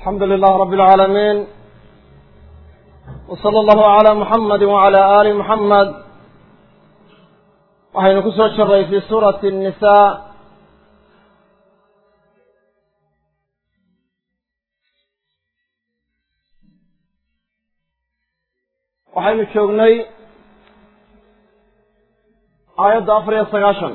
alxamdu lilah rab اlcaalamiin wslى allahu عalى muxamadi wعalى ali muxamed waxaynu ku soo jiray fi suurati الnisa waxaynu joognay aayadda afar iyo sagaashan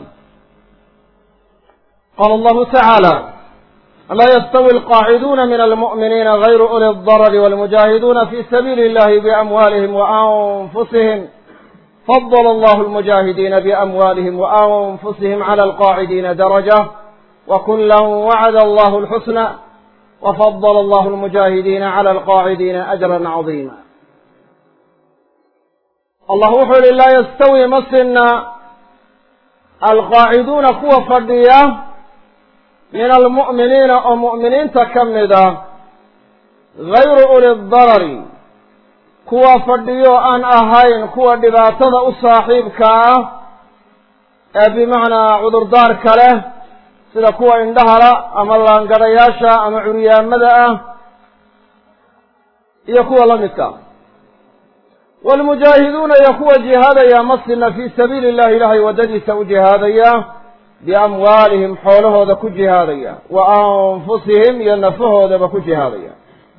qaala allahu tacaala laa yastawi alqaaciduuna min almu'miniina gayru uli اdarari walmujaahiduuna fi sabiili illahi biamwaalihim waanfusihim fadala allahu almujaahidiina biamwaalihim waanfusihim cala alqaacidiina daraja wakula wacada allahu alxusna wafadala allahu almujaahidiina cala alqaacidiina ajran cadiima allah wuxuu yihi laa yastawi ma sinna alqaaciduuna kuwa fadhiya min almu'miniina oo mu'miniinta ka mida gayru uli darari kuwa fadhiyo aan ahayn kuwa dhibaatada u saaxiibka ah ee bimacnaa cudurdaarka leh sida kuwa indhahala ama laangadhayaasha ama curyaamada ah iyo kuwa la midka waalmujaahiduuna iyo kuwa jihaadaya masina fii sabiili illahi ilaahay waddadiisa u jihaadaya biamwaalihim xoolahooda ku jihaadaya wa anfusihim iyo nafahoodaba ku jihaadaya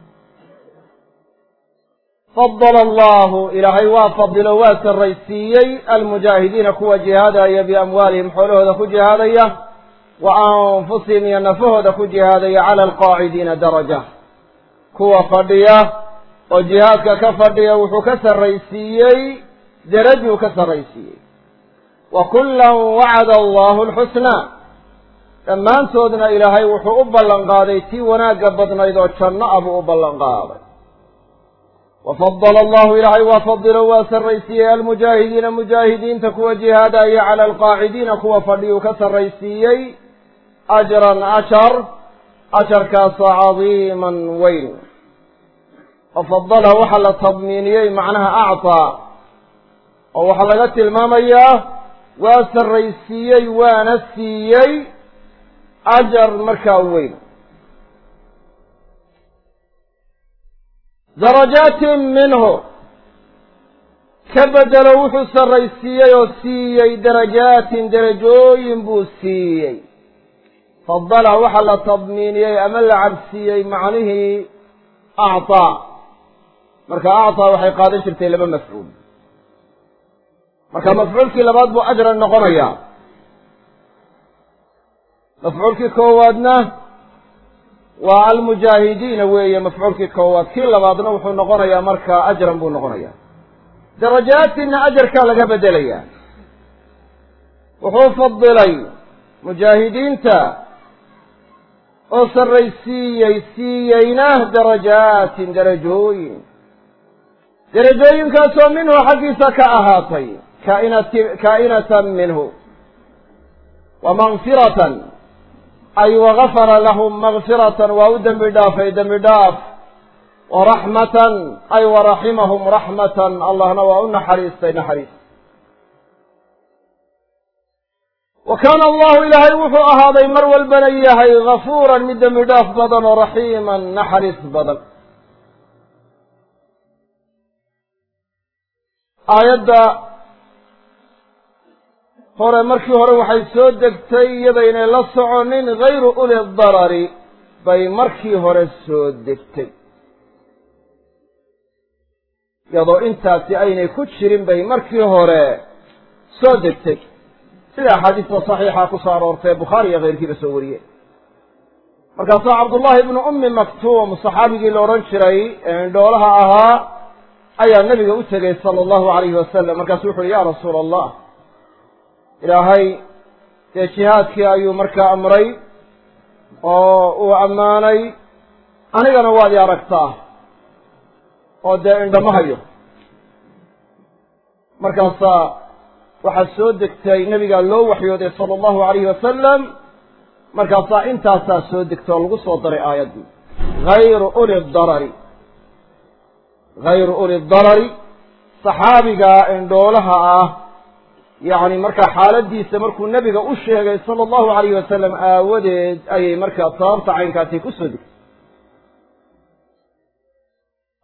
fadala allahu ilaahay waa fadilo waa sarraysiiyey almujaahidiina kuwa jihaadaya biamwaalihim xoolahooda ku jihaadaya wa anfusihim iyo nafahooda ku jihaadaya cala alqaacidiina daraja kuwa fadhiya oo jihaadka ka fadhiya wuxuu ka sarraysiiyey derajuu ka sarraysiiyey wa kullan wacada allahu alxusnaa dhammaantoodna ilaahay wuxuu u ballan qaaday tii wanaagga badnayd oo janno ah buu u ballan qaaday wa fadala allahu ilaahay waa fadilo waa sarraysiiyey almujaahidiina mujaahidiinta kuwa jihaadaya cala alqaacidiina kuwa fadhiyuu ka sarraysiiyey ajran ashar asharkaasoo cadiiman weyn wafadalaha waxaa la tadmiiniyey macnaha actaa oo waxaa laga tilmaamayaa waa sarraysiiyey waana siiyey ajar markaa weyn darajaatin minhu ka bedelo wuxuu sarraysiiyey oo siiyey darajaatin derajooyin buu siiyey fadala waxaa la tadmiiniyey ama la cabsiiyey macnihii actaa marka actaa waxay qaadan jirtay laba mafcuul marka mafcuulkii labaad buu ajran noqonayaa mafcuulkii koowaadna waa almujaahidiina weeye mafcuulkii koowaad kii labaadna wuxuu noqonayaa marka ajran buu noqonayaa darajaatinna ajarkaa laga bedelayaa wuxuu fadilay mujaahidiinta oo sarraysiiyey siiyeyna darajaatin darajooyin derajooyinkaasoo minhu xaggiisa ka ahaatay kainati kaa'inatan minhu wa makfiratan ay wagafara lahum makfiratan waa u dembi dhaafay dembi dhaaf wa raxmatan ay waraximahum raxmatan allahna waa u naxariistay naxariis wa kaana allahu ilaahay wuxuu ahaaday mar walbana yahay gafuuran mid dembi dhaaf badan oo raxiiman naxariis badan aayadda hore markii hore waxay soo degtay iyadaynay la soconin gayru uli darari bay markii hore soo degtay iyadoo intaasi aynay ku jirin bay markii hore soo degtay sida axaadiista saxiixa ku soo aroortay bukhaari iyo keyrkiiba soo wariyey markaasaa cabdullaahi ibnu ummi maktuum saxaabigii la odhan jiray ee indhoolaha ahaa ayaa nabiga u tegey sala allahu alayhi wasalam markaasu wuxu uhi ya rasuula allah ilaahay dee jihaadkii ayuu markaa amray oo uu ammaanay anigana waad i aragtaa oo dee indhama hayo markaasaa waxaa soo degtay nabigaa loo waxyooday sala allahu alayhi wasalam markaasaa intaasaa soo degtay oo lagu soo daray aayaddii gayru uli darari gayru uli darari saxaabiga indhoolaha ah yacni markaa xaaladiisa markuu nebiga u sheegay sala allahu alayhi wasalam aawadeed ayay markaa sababta caynkaasi ku soo degtay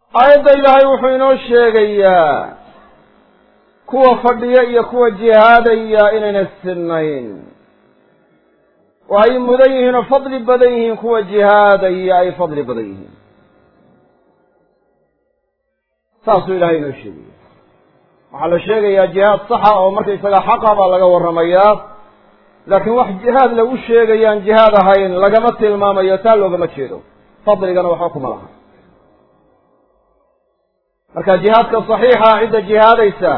aayadda ilaahay wuxuu inoo sheegayaa kuwa fadhiya iyo kuwa jihaadaya inayna sinnayn oo ay mudan yihiin oo fadli badan yihiin kuwa jihaadaya ay fadli badan yihiin saasuu ilahay inoo sheegaya waxaa la sheegayaa jihaad saxa oo markaysaga xaqa baa laga warramayaa laakiin wax jihaad lagu sheegayaan jihaad ahayn lagama tilmaamayo taa loogama jeedo fadligana waxba kuma laha marka jihaadka saxiixa cidda jihaadaysa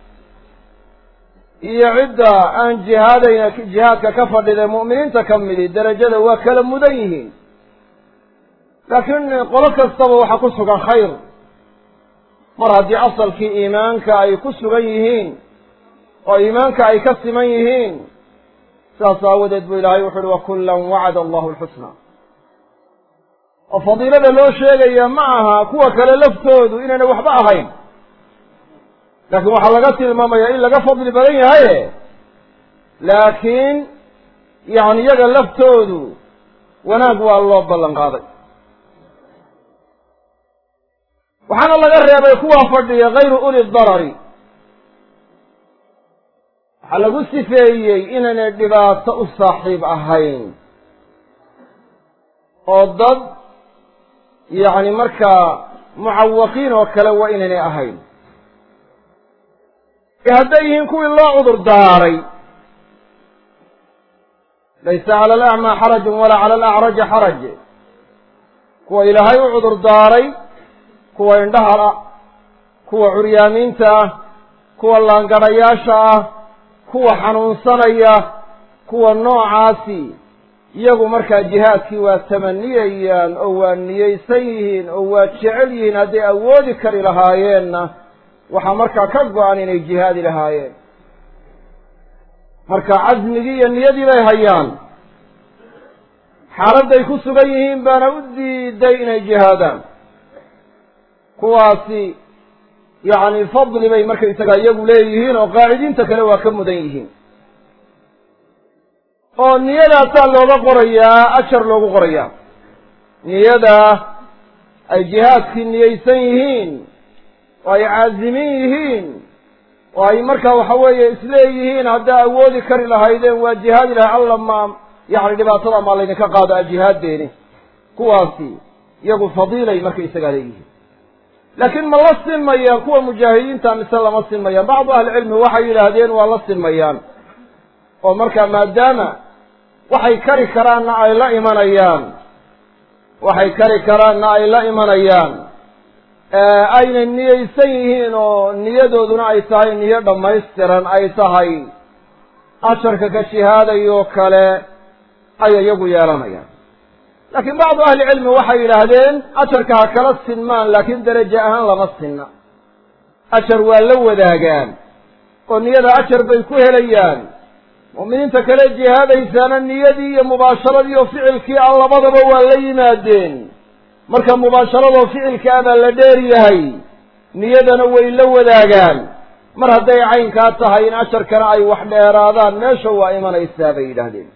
iyo cidda aan jihaadayna jihaadka ka fadhida mu'miniinta ka midi derajada waa kala mudan yihiin laakiin qolo kastaba waxaa ku sugan khayr mar haddii asalkii iimaanka ay ku sugan yihiin oo iimaanka ay ka siman yihiin sidaas aawadeed buu ilaahay wuxu uhi wakullan wacada allahu alxusna oo fadiilada loo sheegaya ma aha kuwa kale laftoodu inayna waxba ahayn laakiin waxaa laga tilmaamaya in laga fadli badan yahaye laakiin yani iyaga laftoodu wanaag waa loo ballan qaaday waxaana laga reebay kuwaa fadhiya hayru uli darari waxaa lagu sifeeyey inaynay dhibaato u saaxiib ahayn oo dad yacni markaa mucawaqiin oo kale waa inaynay ahayn ee hadday yihiin kuwii loo cudur daaray laysa cala alacmaa xarajun walaa cala alacraji xaraj kuwa ilaahay u cudur daaray kuwa indhaha kuwa curyaamiinta ah kuwa laangadhayaasha ah kuwa xanuunsanaya kuwa noocaasi iyagu markaa jihaadkii waa tamaniyayaan oo waa niyeysan yihiin oo waa jecel yihiin hadday awoodi kari lahaayeenna waxaa markaa ka go-an inay jihaadi lahaayeen marka casmigii iyo niyadii bay hayaan xaaladday ku sugan yihiin baana u diiday inay jihaadaan kuwaasi yacni fadli bay markaysagaa iyagu leeyihiin oo qaacidiinta kale waa ka mudan yihiin oo niyadaasaa looga qorayaa ajar loogu qorayaa niyada ay jihaadkii niyeysan yihiin oo ay caasimin yihiin oo ay markaa waxa weeye isleeyihiin haddaa awoodi kari lahaydeen waa jihaadi lahay alla ma yacni dhibaatada maa laydinka qaado ajihaaddeeni kuwaasi iyagu fadiilay markaysagaa leeyihiin laakiin ma la sinmayaan kuwa mujaahidiinta mise lama sinmayaan bacdu ahlicilmi waxay yidhaahdeen waa la sinmayaan oo markaa maadaama waxay kari karaanna ay la imanayaan waxay kari karaanna ay la imanayaan aynay niyeysan yihiin oo niyadooduna ay tahay niyo dhammaystiran ay tahay asharka ka jihaadayoo kale ayay iyagu yeelanayaan laakiin bacdu ahlicilmi waxay yidhaahdeen ajarka ha kala sinmaan laakiin deraje ahaan lama sinna ajar waa la wadaagaan oo niyada ajar bay ku helayaan mu'miniinta kale jihaadaysaana niyadii iyo mubaasharadii oo ficilkii ah labadaba waa la yimaadeen marka mubaasharadoo ficilka ah baa la dheer yahay niyadana way la wadaagaan mar hadday caynkaa tahay in ajarkana ay wax dheeraadaan meesha waa imanaysaa bay yidhaahdeen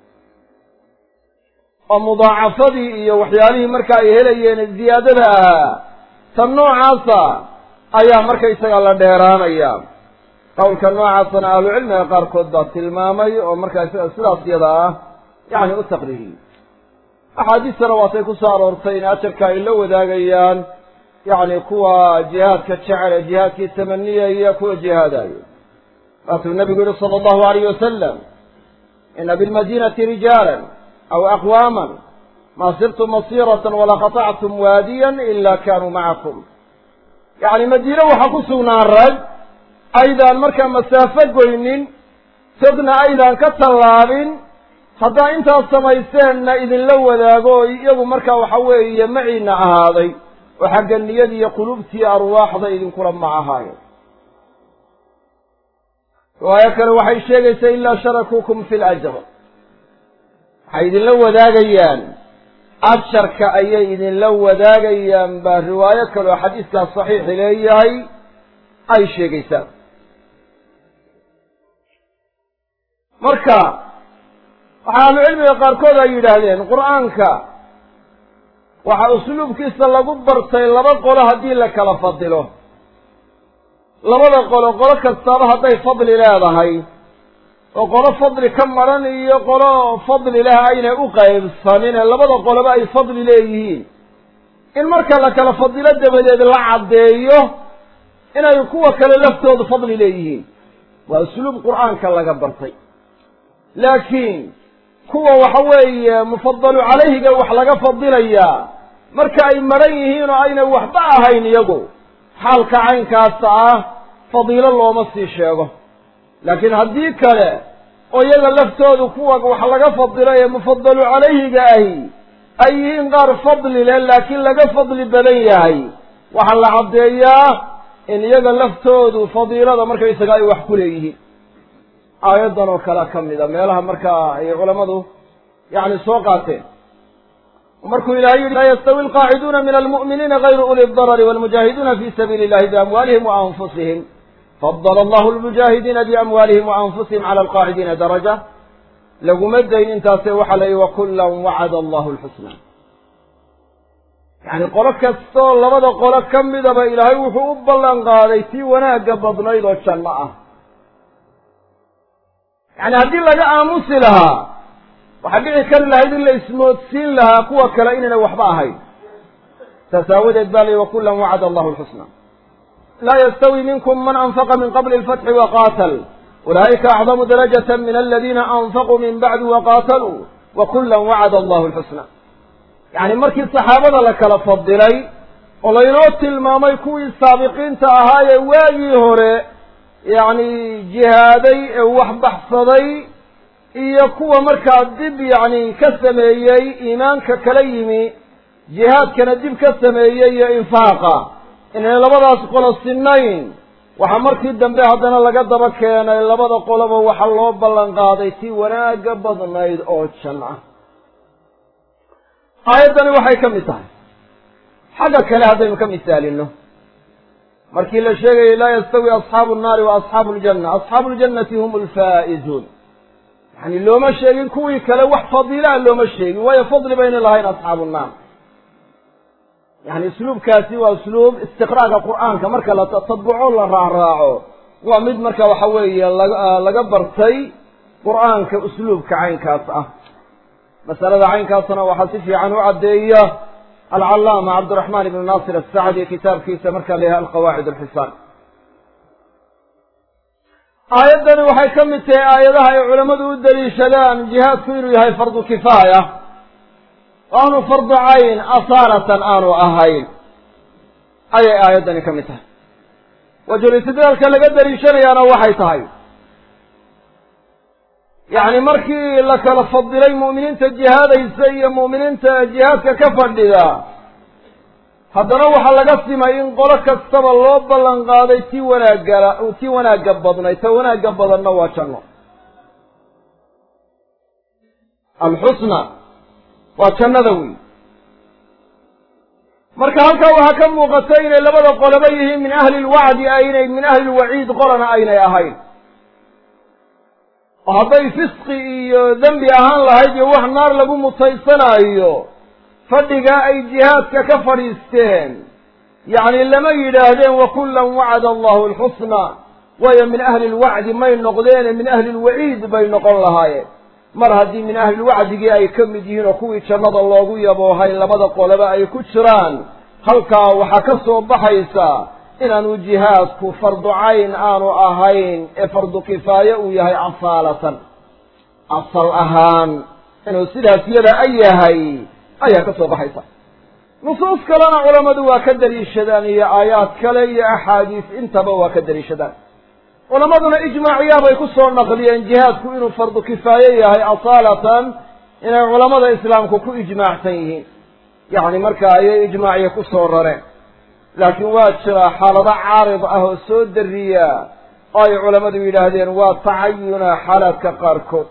oo mudaacafadii iyo waxyaalihii marka ay helayeen ziyaadada ahaa tan noocaasa ayaa markaysaga la dheeraanaya qowlka noocaasana ahlucilmiga qaarkood baa tilmaamay oo markaa sidaas yada ah yacni u taqriiriyey axaadiistana waatay ku soo aroortay in ajarka ay la wadaagayaan yacni kuwa jihaadka jecel ee jihaadkii tamaniyaya kuwa jihaadayo waatuu nabigu yihi sala allahu alayh wasalam ina bilmadinati rijaalan aw aqwaaman maa sirtum masiiratan walaa qatactum waadiyan ila kanuu macakum yacni madiine waxaa ku sugnaan rag aydaan markaa masaafo goynin togna aydaan ka tallaabin haddaa intaas samayseenna idinla wadaago oo iyagu markaa waxa weeye maciina ahaaday oo xagga niyada iyo qulubtii arwaaxda idinkula ma ahaayo riwaayo kale waxay sheegaysaa ilaa sharakuukum fi lajr waxay idinla wadaagayaan ajarka ayay idinla wadaagayaan baa riwaayo kale oo xadiiskaas saxiixi leeyahay ay sheegaysaa marka waxaa ahlucilmiga qaarkood ay yidhaahdeen qur-aanka waxaa usluubkiisa lagu bartay laba qolo haddii la kala fadilo labada qolo qolo kastaaba hadday fadli leedahay oo qolo fadli ka maran iyo qolo fadli leh aynay u qaybsanine labada qoloba ay fadli leeyihiin in marka la kala fadilo dabadeed la caddeeyo inay kuwa kale laftoodu fadli leeyihiin waa usluub qur'aanka laga bartay laakiin kuwa waxa weeye mufadalu calayhiga wax laga fadilayaa marka ay maran yihiin oo aynay waxba ahayn iyagu xaalka caynkaasa ah fadiilo looma sii sheego laakiin haddii kale oo iyaga laftoodu kuwa wax laga fadilo ee mufadalu calayhiga ahi ay yihiin qaar fadli leh laakiin laga fadli badan yahay waxaa la caddeeyaa in iyaga laftoodu fadiilada markaysaga ay wax ku leeyihiin aayaddan oo kale ka mid a meelaha markaa ay culammadu yacni soo qaateen markuu ilahay yihi laa yastawi alqaaciduuna min almu'miniina gayru uli darari walmujaahiduuna fi sabiili illahi biamwaalihim wa anfusihim fadala allahu lmujaahidiina biamwaalihim wa anfusihim cala alqaacidiina daraja laguma dayn intaase waxaa la yihi wakullan wacada allahu lxusna yacni qolo kastoo labada qolo ka midaba ilaahay wuxuu u ballan qaaday tii wanaagga badnayd oo janno ah yacni haddii laga aamusi lahaa waxaa dhici kari lahayd in la ismoodsiin lahaa kuwa kale inayna waxba ahayn saas aawadeed baa la yihi wakullan wacada allahu lxusna laa yastawi minkum man anfaqa min qabli alfatxi waqaatal ulaa'ika acdamu darajata min aladiina anfaquu min bacdi waqaataluu wakullan wacada allahu lxusna yacni markii saxaabada la kala fadilay oo laynoo tilmaamay kuwii saabiqiinta ahaa ee waagii hore yacni jihaaday ee wax baxsaday iyo kuwa markaa dib yacni ka sameeyey iimaanka kala yimi jihaadkana dib ka sameeyey iyo infaaqa inay labadaas qolo sinnayn waxaa markii dambe haddana laga daba keenay labada qoloba waxaa loo ballan qaaday tii wanaagga badnayd oo jan ah aayaddani waxay ka mid tahay xagga kale haddaynu ka misaalino markii la sheegayay laa yastawi asxaabu nnaari wa asxaabu ljanna asxaabu ljannati hum alfaa'izuun yani looma sheegin kuwii kale wax fadiilaa looma sheegin waayo fadli bayna lahayn asxaabu nnaar yani usluubkaasi waa usluub istiqraaga qur'aanka marka la tatabuco la raacraaco waa mid marka waxa weeye laga laga bartay qur'aanka usluubka caynkaas ah masalada caynkaasna waxaa si fiican u caddeeya alcallaama cabdiraxmaan ibnu naasir asacdi kitaabkiisa markaa la yahay alqawaacid alxisaan aayaddani waxay ka mid tahay aayadaha ay culammadu u daliishadaan jihaadku inuu yahay fardu kifaaya aanu fardu cayn asaaratan aanu ahayn ayay aayaddani ka mid tahay wajul istidlaalka laga daliishanayaana waxay tahay yacni markii la kala fadilay mu'miniinta jihaadaysa iyo mu'miniinta jihaadka ka fadhida haddana waxaa laga simay in qolo kastaba loo ballan qaaday tii wanaagala tii wanaagga badnay ta wanaagga badanna waa janno alxusna waa jannada wey marka halkaa waxaa ka muuqata inay labada qoloba yihiin min ahli lwacdi aynay min ahli lwaciid qolana aynay ahayn oo hadday fisqi iyo dembi ahaan lahayd iyo wax naar lagu mutaysanaayo fadhigaa ay jihaadka ka fadhiisteen yacni lama yidhaahdeen wakullan wacada allahu alxusna waayo min ahli lwacdi may noqdeene min ahli lwaciid bay noqon lahaayeen mar haddii min ahlilwacdigii ay ka mid yihiin oo kuwii jannada loogu yaboohay labada qoloba ay ku jiraan halkaa waxaa ka soo baxaysa inaanu jihaadku fardu cayn aanu ahayn ee fardu kifaaye uu yahay asaalatan asal ahaan inuu sidaas yada a yahay ayaa ka soo baxaysa nusuus kalena culammadu waa ka daliishadaan iyo aayaad kale iyo axaadiis intaba waa ka daliishadaan culammaduna ijmaaciyaa bay ku soo naqliyeen jihaadku inuu fardu kifaaye yahay asaalatan inay culammada islaamku ku ijmaacsan yihiin yacni marka ayay ijmaaciya ku soo rareen laakiin waa jiraa xaalado caarid ah oo soo dariya oo ay culammadu yidhaahdeen waa tacayuna xaalaadka qaarkood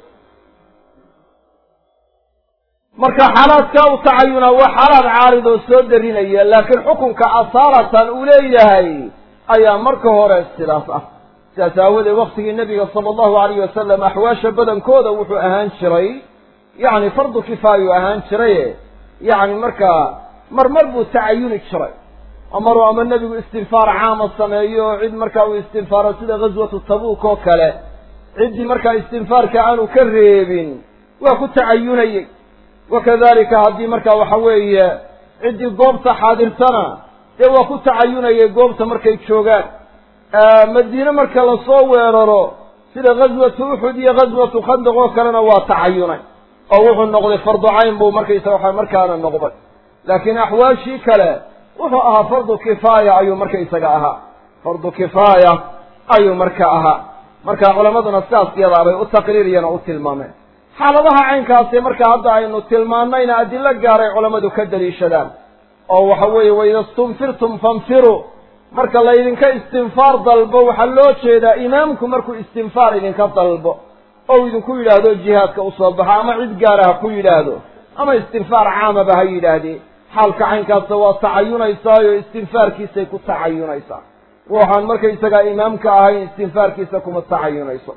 marka xaalaadka u tacayuna waa xaalaad caarid oo soo darinaya laakiin xukunka asaalatan uu leeyahay ayaa marka hore sidaas ah sidaas aawadeed waktigii nebiga sala allahu alayh wasalam axwaasha badankooda wuxuu ahaan jiray yacni fardu kifaayuu ahaan jiraye yacni markaa marmar buu tacayuni jiray oo maruu ama nebigu istinfaar caama sameeyo oo cid markaa uu istinfaaro sida ghaswatu tabuuk oo kale ciddii markaa istinfaarka aanu ka reebin waa ku tacayunayey wakadalika haddii markaa waxa weeye ciddii goobta xaadirtana dee waa ku tacayunayay goobta markay joogaan madiine marka lasoo weeraro sida ghaswatu uxud iyo ghaswatu khandaq oo kalena waa tacayunay oo wuxuu noqday fardu cayn buu markaysa waxa markaana noqday laakiin axwaashii kale wuxuu ahaa fardu kifaaya ayuu marka isaga ahaa fardu kifaaya ayuu marka ahaa marka culammaduna sidaas yadaabay u taqriiriyana u tilmaameen xaaladaha caynkaasi marka hadda aynu tilmaanayna adilo gaaray culammadu ka daliishadaan oo waxa weeye waida stunfirtum fanfiruu marka laydinka istinfaar dalbo waxaa loo jeedaa imaamku markuu istinfaar idinka dalbo oo idinku yidhaahdo jihaadka usoo baxo ama cid gaara ha ku yidhaahdo ama istinfaar caamaba ha yidhaahdee xaalka caynkaasa waa tacayunaysaayo istinfaarkiisay ku tacayunaysaa waxaan markaysagaa imaamka ahayn istinfaarkiisa kuma tacayunayso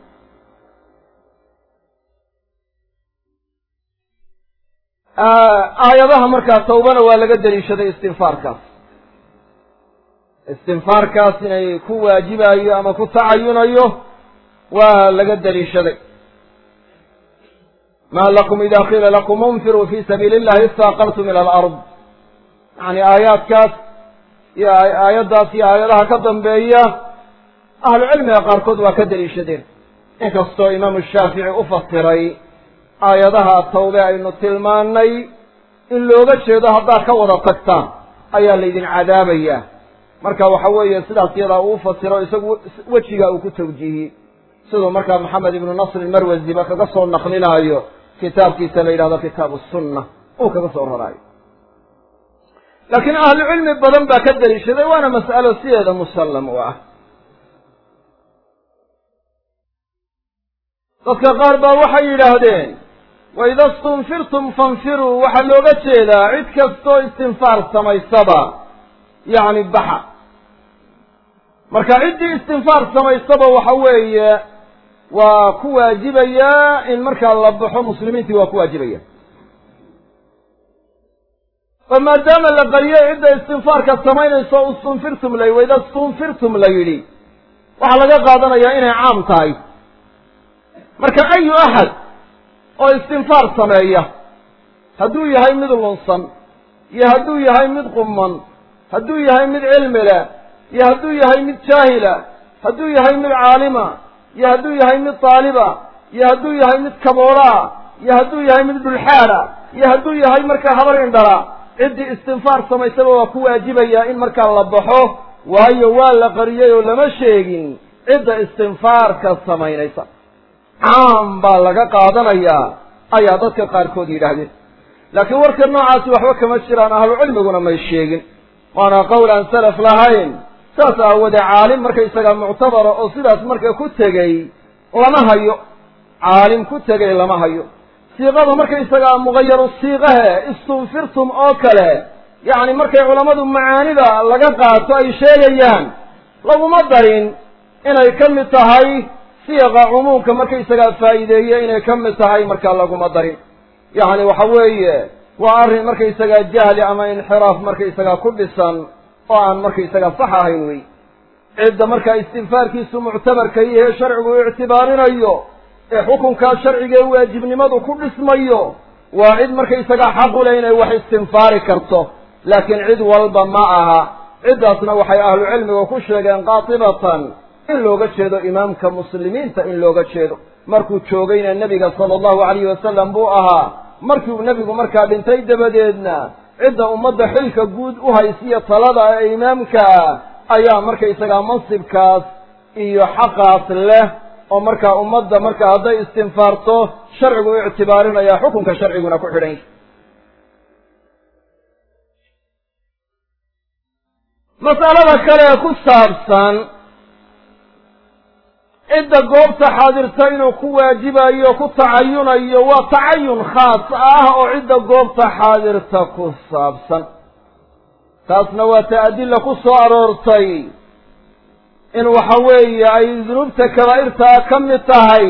aayadaha markaa tawbana waa laga daliishaday istinfaarkaas istinfaarkaas inay ku waajibayo ama ku tacayunayo waa laga daliishaday ma lakum ida qiila lakum unfiruu fi sabiili illahi istaaqaltum ila alard yani aayaadkaas iyo aayaddaas iyo aayadaha ka dambeeya ahlucilmiga qaarkood waa ka daliishadeen inkastoo imaamu shaafici u fasiray aayadaha tawbe aynu tilmaanay in looga jeedo haddaad ka wada tagtaan ayaa laydin cadaabayaa marka waxa weeye sidaas iyadaa uu fasiro isagu wejiga uu ku tawjiihiyey siduu markaa maxamed ibnu nasr marwasiba kaga soo naqlinaayo kitaabkiisa la yidhahdo kitaabu sunna uu kaga soo raraayo laakiin ahlu cilmi badan baa ka daliishaday waana mas'alo sideeda musallam u ah dadka qaar baa waxay yidhaahdeen waida stunfirtum fanfiruu waxaa looga jeedaa cid kastoo istinfaar samaysaba yacni baxa marka ciddii istinfaar samaysaba waxa weeye waa ku waajibayaa in markaa la baxo muslimiintii waa ku waajibaya oo maadaama la qariyay cidda istinfaarka samaynayso istunfirtum la waida stunfirtum la yidhi waxaa laga qaadanayaa inay caam tahay marka ayu axad oo istinfaar sameeya hadduu yahay mid lunsan iyo hadduu yahay mid quman hadduu yahay mid cilmi leh iyo hadduu yahay mid jaahila hadduu yahay mid caalima iyo hadduu yahay mid taaliba iyo hadduu yahay mid kaboolaa iyo hadduu yahay mid dhulxaala iyo hadduu yahay markaa habar indhala ciddii istinfaar samaysaba waa ku waajibayaa in markaa la baxo waayo waa la qariyay oo lama sheegin cidda istinfaarka samaynaysa caam baa laga qaadanayaa ayaa dadka qaarkood yidhaahdeen laakiin warka noocaasi waxba kama jiraan ahlucilmiguna may sheegin waana qowl aan salaf lahayn saas aawoodee caalim markaysagaa muctabara oo sidaas marka ku tegey lama hayo caalim ku tegay lama hayo siiqadu markaysagaa mugayaru siiqahe istunfirtum oo kale yacni markay culammadu macaanida laga qaato ay sheegayaan laguma darin inay ka mid tahay siiqa cumuumka markaysagaa faa'iideeye inay ka mid tahay markaa laguma darin yacni waxa weeye waa arrin markaysagaa jahli ama inxiraaf markaysagaa ku dhisan oo aan markaysagaa sax ahayn wey cidda markaa istinfaarkiisu muctabarka yahe sharcigu ictibaarinayo ee xukunkaa sharcigae waajibnimadu ku dhismayo waa cid markaysagaa xaqu leh inay wax istinfaari karto laakiin cid walba ma aha ciddaasna waxay ahlu cilmiga ku sheegeen qaatibatan in looga jeedo imaamka muslimiinta in looga jeedo markuu joogayna nebiga sala allahu alayhi wasalam buu ahaa markiu nebigu markaa dhintay dabadeedna cidda ummadda xilka guud u haysiya talada ee imaamka ayaa markaysagaa mansibkaas iyo xaqaas leh oo markaa ummadda marka hadday istinfaarto sharcigu u ictibaarinaya xukunka sharciguna ku xidhan yahy mas'alada kale ee ku saabsan cidda goobta xaadirta inuu ku waajibayo ku tacayunayo waa tacayun khaas ah oo cidda goobta xaadirta ku saabsan taasna waa ta adilla ku soo aroortay in waxa weeye ay dunuubta kabaa'irtaa ka mid tahay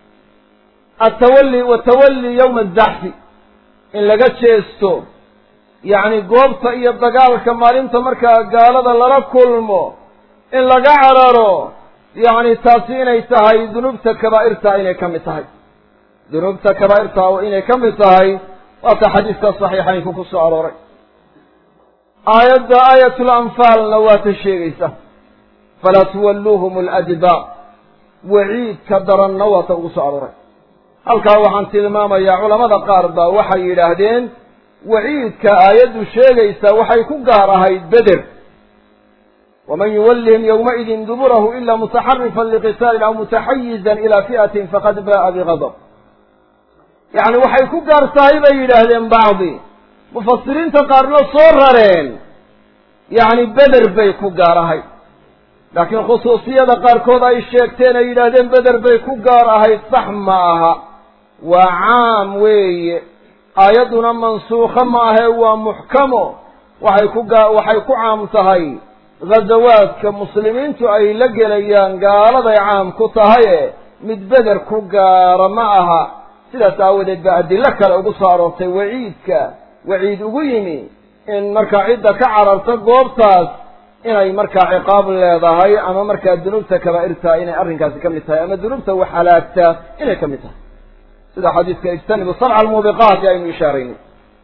atawalli watawalli yowma azaxfi in laga jeesto yacni goobta iyo dagaalka maalinta markaa gaalada lala kulmo in laga cararo yacni taasi inay tahay dunuubta kabaa'irta inay ka mid tahay dunuubta kabaa'irta inay ka mid tahay waata xadiiska saxiixaynku ku soo arooray aayadda aayatul anfaalna waa ta sheegaysa falaa tuwalluuhum aladbaar waciidka daranna waa ta ugu soo arooray halkaa waxaan tilmaamayaa culamada qaar baa waxay yidhaahdeen waciidka aayaddu sheegaysa waxay ku gaar ahayd beder waman yuwallihim yowmaidin duburahu ila mutaxarifan liqitaalin aw mutaxayizan ila fi'atin faqad ba'a bigadab yacni waxay ku gaar tahay bay yidhaahdeen bacdi mufasiriinta qaarna soo rareen yacni beder bay ku gaar ahayd laakiin khusuusiyada qaarkood ay sheegteen ay yidhaahdeen beder bay ku gaar ahayd sax ma aha waa caam weeye aayadduna mansuukho maahae waa muxkamo waxay ku gaa waxay ku caam tahay ghazawaadka muslimiintu ay la gelayaan gaaladay caam ku tahaye mid beder ku gaara ma aha sidaas aawadeed baa adilo kale ugu soo aroortay waciidka waciid ugu yimi in markaa cidda ka cararta goobtaas inay markaa ciqaab leedahay ama markaa dunuubta kabaa'irta inay arrinkaasi ka mid tahay ama dunuubta wax halaagta inay ka mid tahay sida xadiiska ijtanibu sabca almuubiqaati aynu ishaaraynay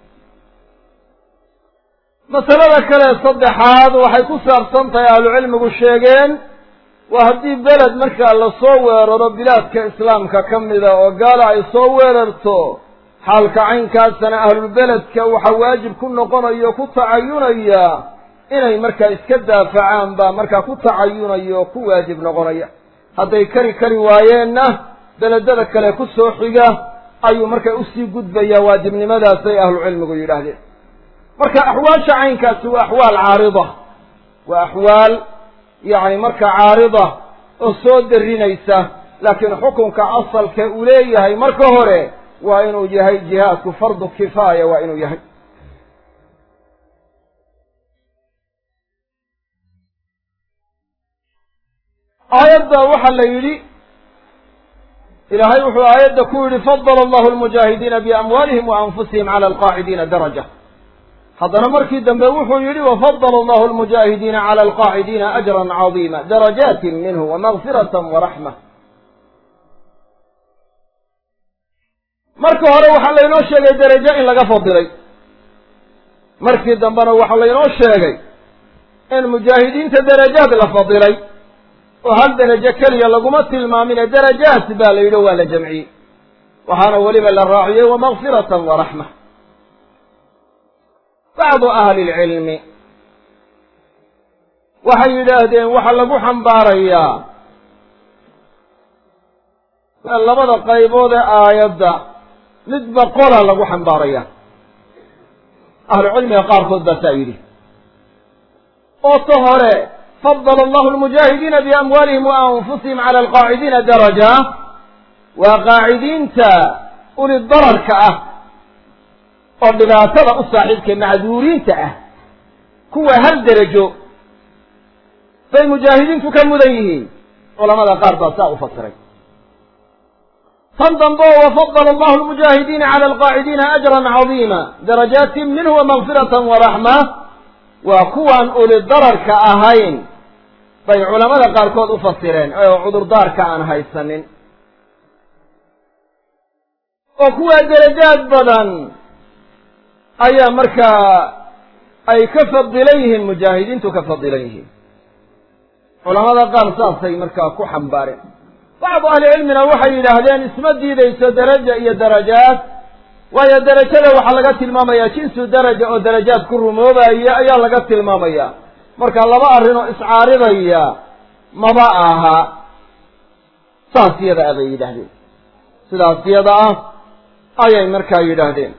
masalada kale saddexaad waxay ku saabsan tahay ahlucilmigu sheegeen waa haddii beled markaa lasoo weeraro bilaadka islaamka ka mida oo gaala ay soo weerarto xaalka caynkaasana ahlulbeledka waxaa waajib ku noqonayo ku tacayunaya inay markaa iska daafacaan baa markaa ku tacayunaya oo ku waajib noqonaya hadday kari kari waayeenna beledada kale ku soo xiga ayuu markaa usii gudbayaa waajibnimadaasay ahlucilmigu yidhaahdeen marka axwaasha caynkaasi waa axwaal caarida waa axwaal yacni markaa caarida oo soo darinaysa laakiin xukunka asalka uu leeyahay marka hore waa inuu yahay jihaadku fardu kifaaya waa inuu yahay aayadda waxaa la yidhi ilaahay wuxuu aayadda ku yidhi fadala allahu almujaahidiina biamwaalihim wa anfusihim cala alqaacidiina daraja haddana markii dambe wuxuu yidhi wafadala allahu almujaahidiina cala alqaacidiina ajran cadiima darajaatin minhu wamagfiratan waraxma marka hore waxaa laynoo sheegay derajo in laga fadilay markii dambena waxaa laynoo sheegay in mujaahidiinta derajaad la fadilay oo hal derajo keliya laguma tilmaamine darajaat baa la yidhi waa la jamciyey waxaana weliba la raaciyey wamagfiratan waraxma bacdu ahli lcilmi waxay yidhaahdeen waxaa lagu xambaarayaa labada qaybood ee aayadda midba qola lagu xambaaraya ahlucilmiga qaarkood baa saa yidhi oo ta hore fadala allahu almujaahidiina biamwaalihim wa anfusihim cala alqaacidiina daraja waa qaacidiinta uli dararka ah oo dhibaatada u saaxiibka macduuriinta ah kuwa hal derajo bay mujaahidiintu ka mudan yihiin culamada qaar baa saa u fasiray tan dambe oo wafadala allahu almujaahidiina cala alqaacidiina ajran cadiima darajaatin minhu wamagfiratan waraxma waa kuwaan uli dararka ahayn bay culamada qaarkood u fasireen oo cudurdaarka aan haysanin oo kuwaa derajaad badan ayaa markaa ay ka fadilan yihiin mujaahidiintu ka fadilan yihiin culamada qaar saasay markaa ku xambaareen bacdu ahlicilmina waxay yidhaahdeen isma diidayso daraja iyo darajaad waayo derajada waxaa laga tilmaamayaa jinsu daraja oo darajaad ku rumoobaya ayaa laga tilmaamaya marka laba arrinoo iscaaridaya maba aha saas yada ah bay yidhaahdeen sidaas yada ah ayay markaa yidhaahdeen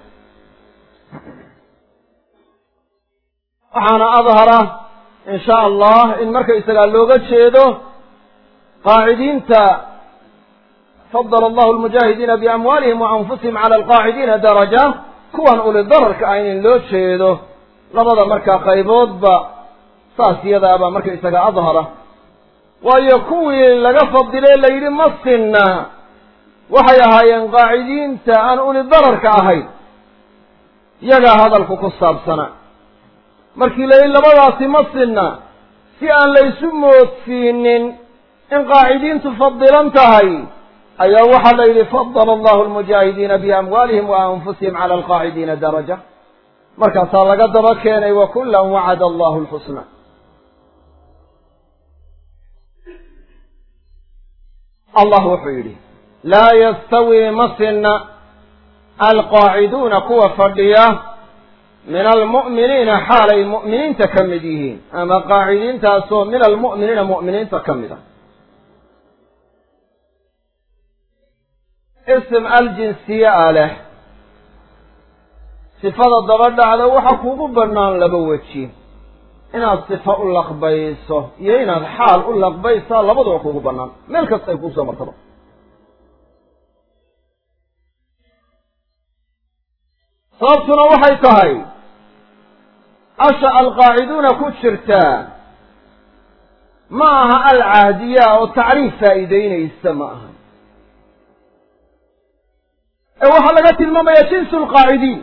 waxaana adhara in sha allah in marka isagaa looga jeedo qaacidiinta fadala allahu almujaahidiina biamwaalihim wa anfusihim cala alqaacidiina daraja kuwan uli dararka ah in loo jeedo labada markaa qayboodba saas yadaa baa marka isaga adhara waayo kuwii laga fadilee la yidhi ma sinna waxay ahaayeen qaacidiinta aan uli dararka ahayn yagaa hadalku ku saabsanaa markii la yidhi labadaasi ma sinna si aan laysu moodsiinin in qaacidiintu fadilan tahay ayaa waxaa la yidhi fadala allahu almujaahidiina biamwaalihim wa anfusihim cala alqaacidiina daraja markaasaa laga daba keenay wa kullan wacada allahu lxusna allah wuxuu yidhi laa yastawii ma sinna alqaaciduuna kuwa fadhiya min almu'miniina xaalay mu'miniinta ka mid yihiin ama qaacidiintaasoo min almu'miniina mu'miniinta ka mid a ism aljinsiye a leh sifada daba dhacda waxa kuugu bannaan laba weji inaad sifa u laqbayso iyo inaad xaal u laqbaysaa labaduba kuugu bannaan meel kasta ay kuusoo martaba sababtuna waxay tahay asha alqaaciduuna ku jirtaa ma aha alcahdiya oo tacriif faa'iideynaysa ma aha ee waxaa laga tilmaamaya jinsu lqaacidiin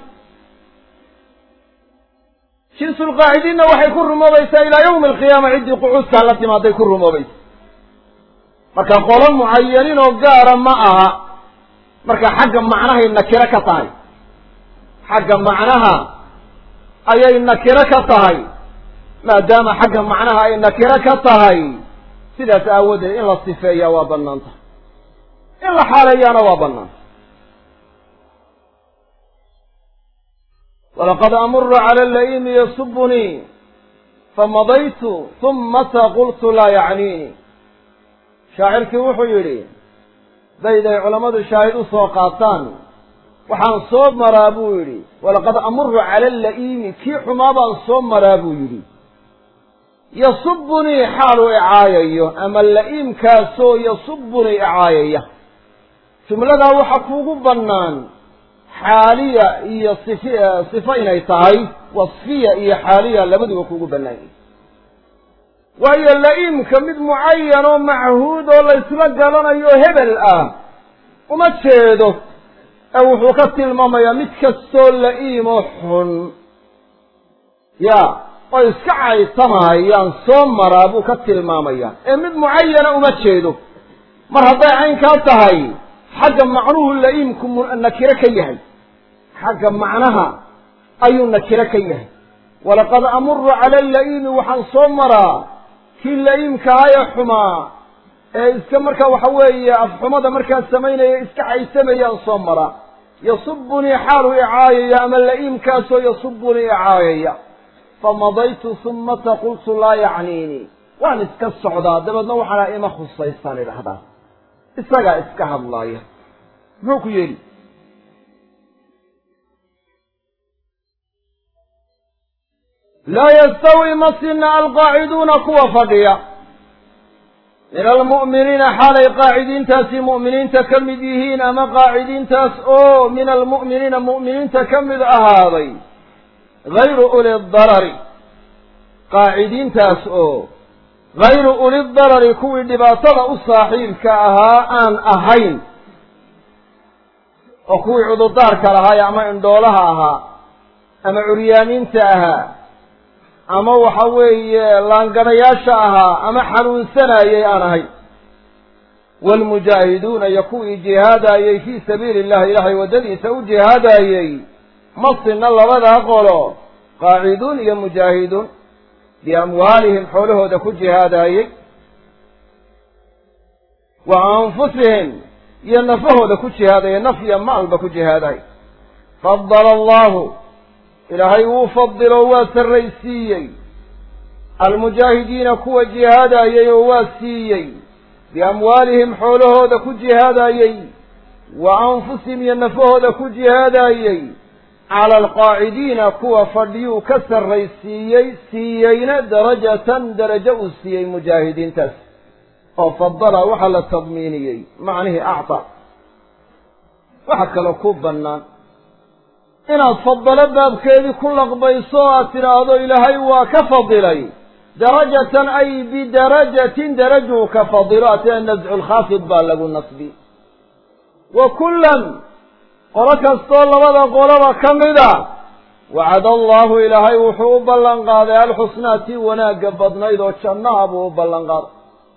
jinsu lqaacidiinna waxay ku rumoobaysaa ilaa yawmi alqiyaama ciddii qucuudkaa la timaaday ku rumoobaysa marka qolo mucayanin oo gaara ma aha marka xagga macnahay nakiro ka tahay xagga macnaha ayay nakiro ka tahay maadaama xagga macnaha ay nakiro ka tahay sidaas aawadeed in la sifeeyaa waa bannaan tahay in la xaaleeyaana waa bannaan walaqad amuru cala laimi yasubunii famadaytu humata qultu laa yacniini shaacirkii wuxuu yidhi bayday culammadu shaahid u soo qaataan waxaan soo maraa buu yidhi walaqad amuru cala ala'iimi kii xumaa baan soo maraa buu yidhi yasubunii xaaluu icaayayo ama la'iimkaasoo yasubunii icaayaya jumladaa waxa kuugu bannaan xaaliya iyo sif sifo inay tahay wasfiya iyo xaaliya labaduba kuugu bannaanyay waayo la'iimka mid mucayan oo machuud oo laysla garanayo hebel ah uma jeedo ee wuxuu ka tilmaamayaa mid kastoo la'iimoo xun ya oo iska caytamahayaan soo maraa buu ka tilmaamayaa ee mid mucayana uma jeedo mar hadday caynkaa tahay xagga macnuhu la'iimku nakiro ka yahay xagga macnaha ayuu nakiro ka yahay walaqad amuru cala ala'iimi waxaan soo maraa kii la'iimkahaye xumaa ee iska markaa waxa weeye afxumada markaa samaynaya iska caysamayaan soo maraa yasubunii xaaluu icaayaya ama la'iimkaasoo yasubunii icaayaya famadaytu humata qultu laa yacniinii waan iska socdaa dabeedna waxaana ima khusaysaan idhahdaa isagaa iska hadlaaya muxuu ku yeeli laa yastawi ma sina alqaaciduuna kuwa fadhiya min almu'miniina xaalay qaacidiintaasi mu'miniinta ka mid yihiin ama qaacidiintaas oo min almu'miniina mu'miniinta ka mid ahaaday gayru uli darari qaacidiintaas oo gayru uli darari kuwii dhibaatada u saaxiibka ahaa aan ahayn oo kuwii cudurdaarka lahaay ama indhoolaha ahaa ama curyaamiinta ahaa ama waxa weeye laanganayaasha ahaa ama xanuunsanayay aan ahayn waalmujaahiduuna iyo kuwii jihaadaayey fii sabiili illahi ilaahay waddadiisa u jihaadaayey ma sinna labadaa qolo qaaciduun iyo mujaahiduun biamwaalihim xoolahooda ku jihaadaayey wa anfusihim iyo nafahooda ku jihaadaya naf iyo maalba ku jihaadaay fadala allahu ilaahay wuu fadilo waa sarraysiiyey almujaahidiina kuwa jihaadayey oo waa siiyey biamwaalihim xoolahooda ku jihaadayey wa anfusihim iyo nafahooda ku jihaadayey cala alqaacidiina kuwa fadhiyuu ka sarraysiiyey siiyeyna darajatan darajo uu siiyey mujaahidiintaas oo fadala waxaa la tadmiiniyey macnihii acta waxa kaloo ku bannaan inaad fadalo baabkeedii ku laqbayso o aad tidhaahdo ilaahay waa ka fadilay darajatan ay bidarajatin darajuu ka fadilo atee nascu lkhaafid baa lagu nasbi wa kullan qolo kastoo labada qoloba ka mida wacada allahu ilaahay wuxuu u ballan qaaday alxusnaa tii wanaagga badnayd oo jannaha buu u ballan qaaday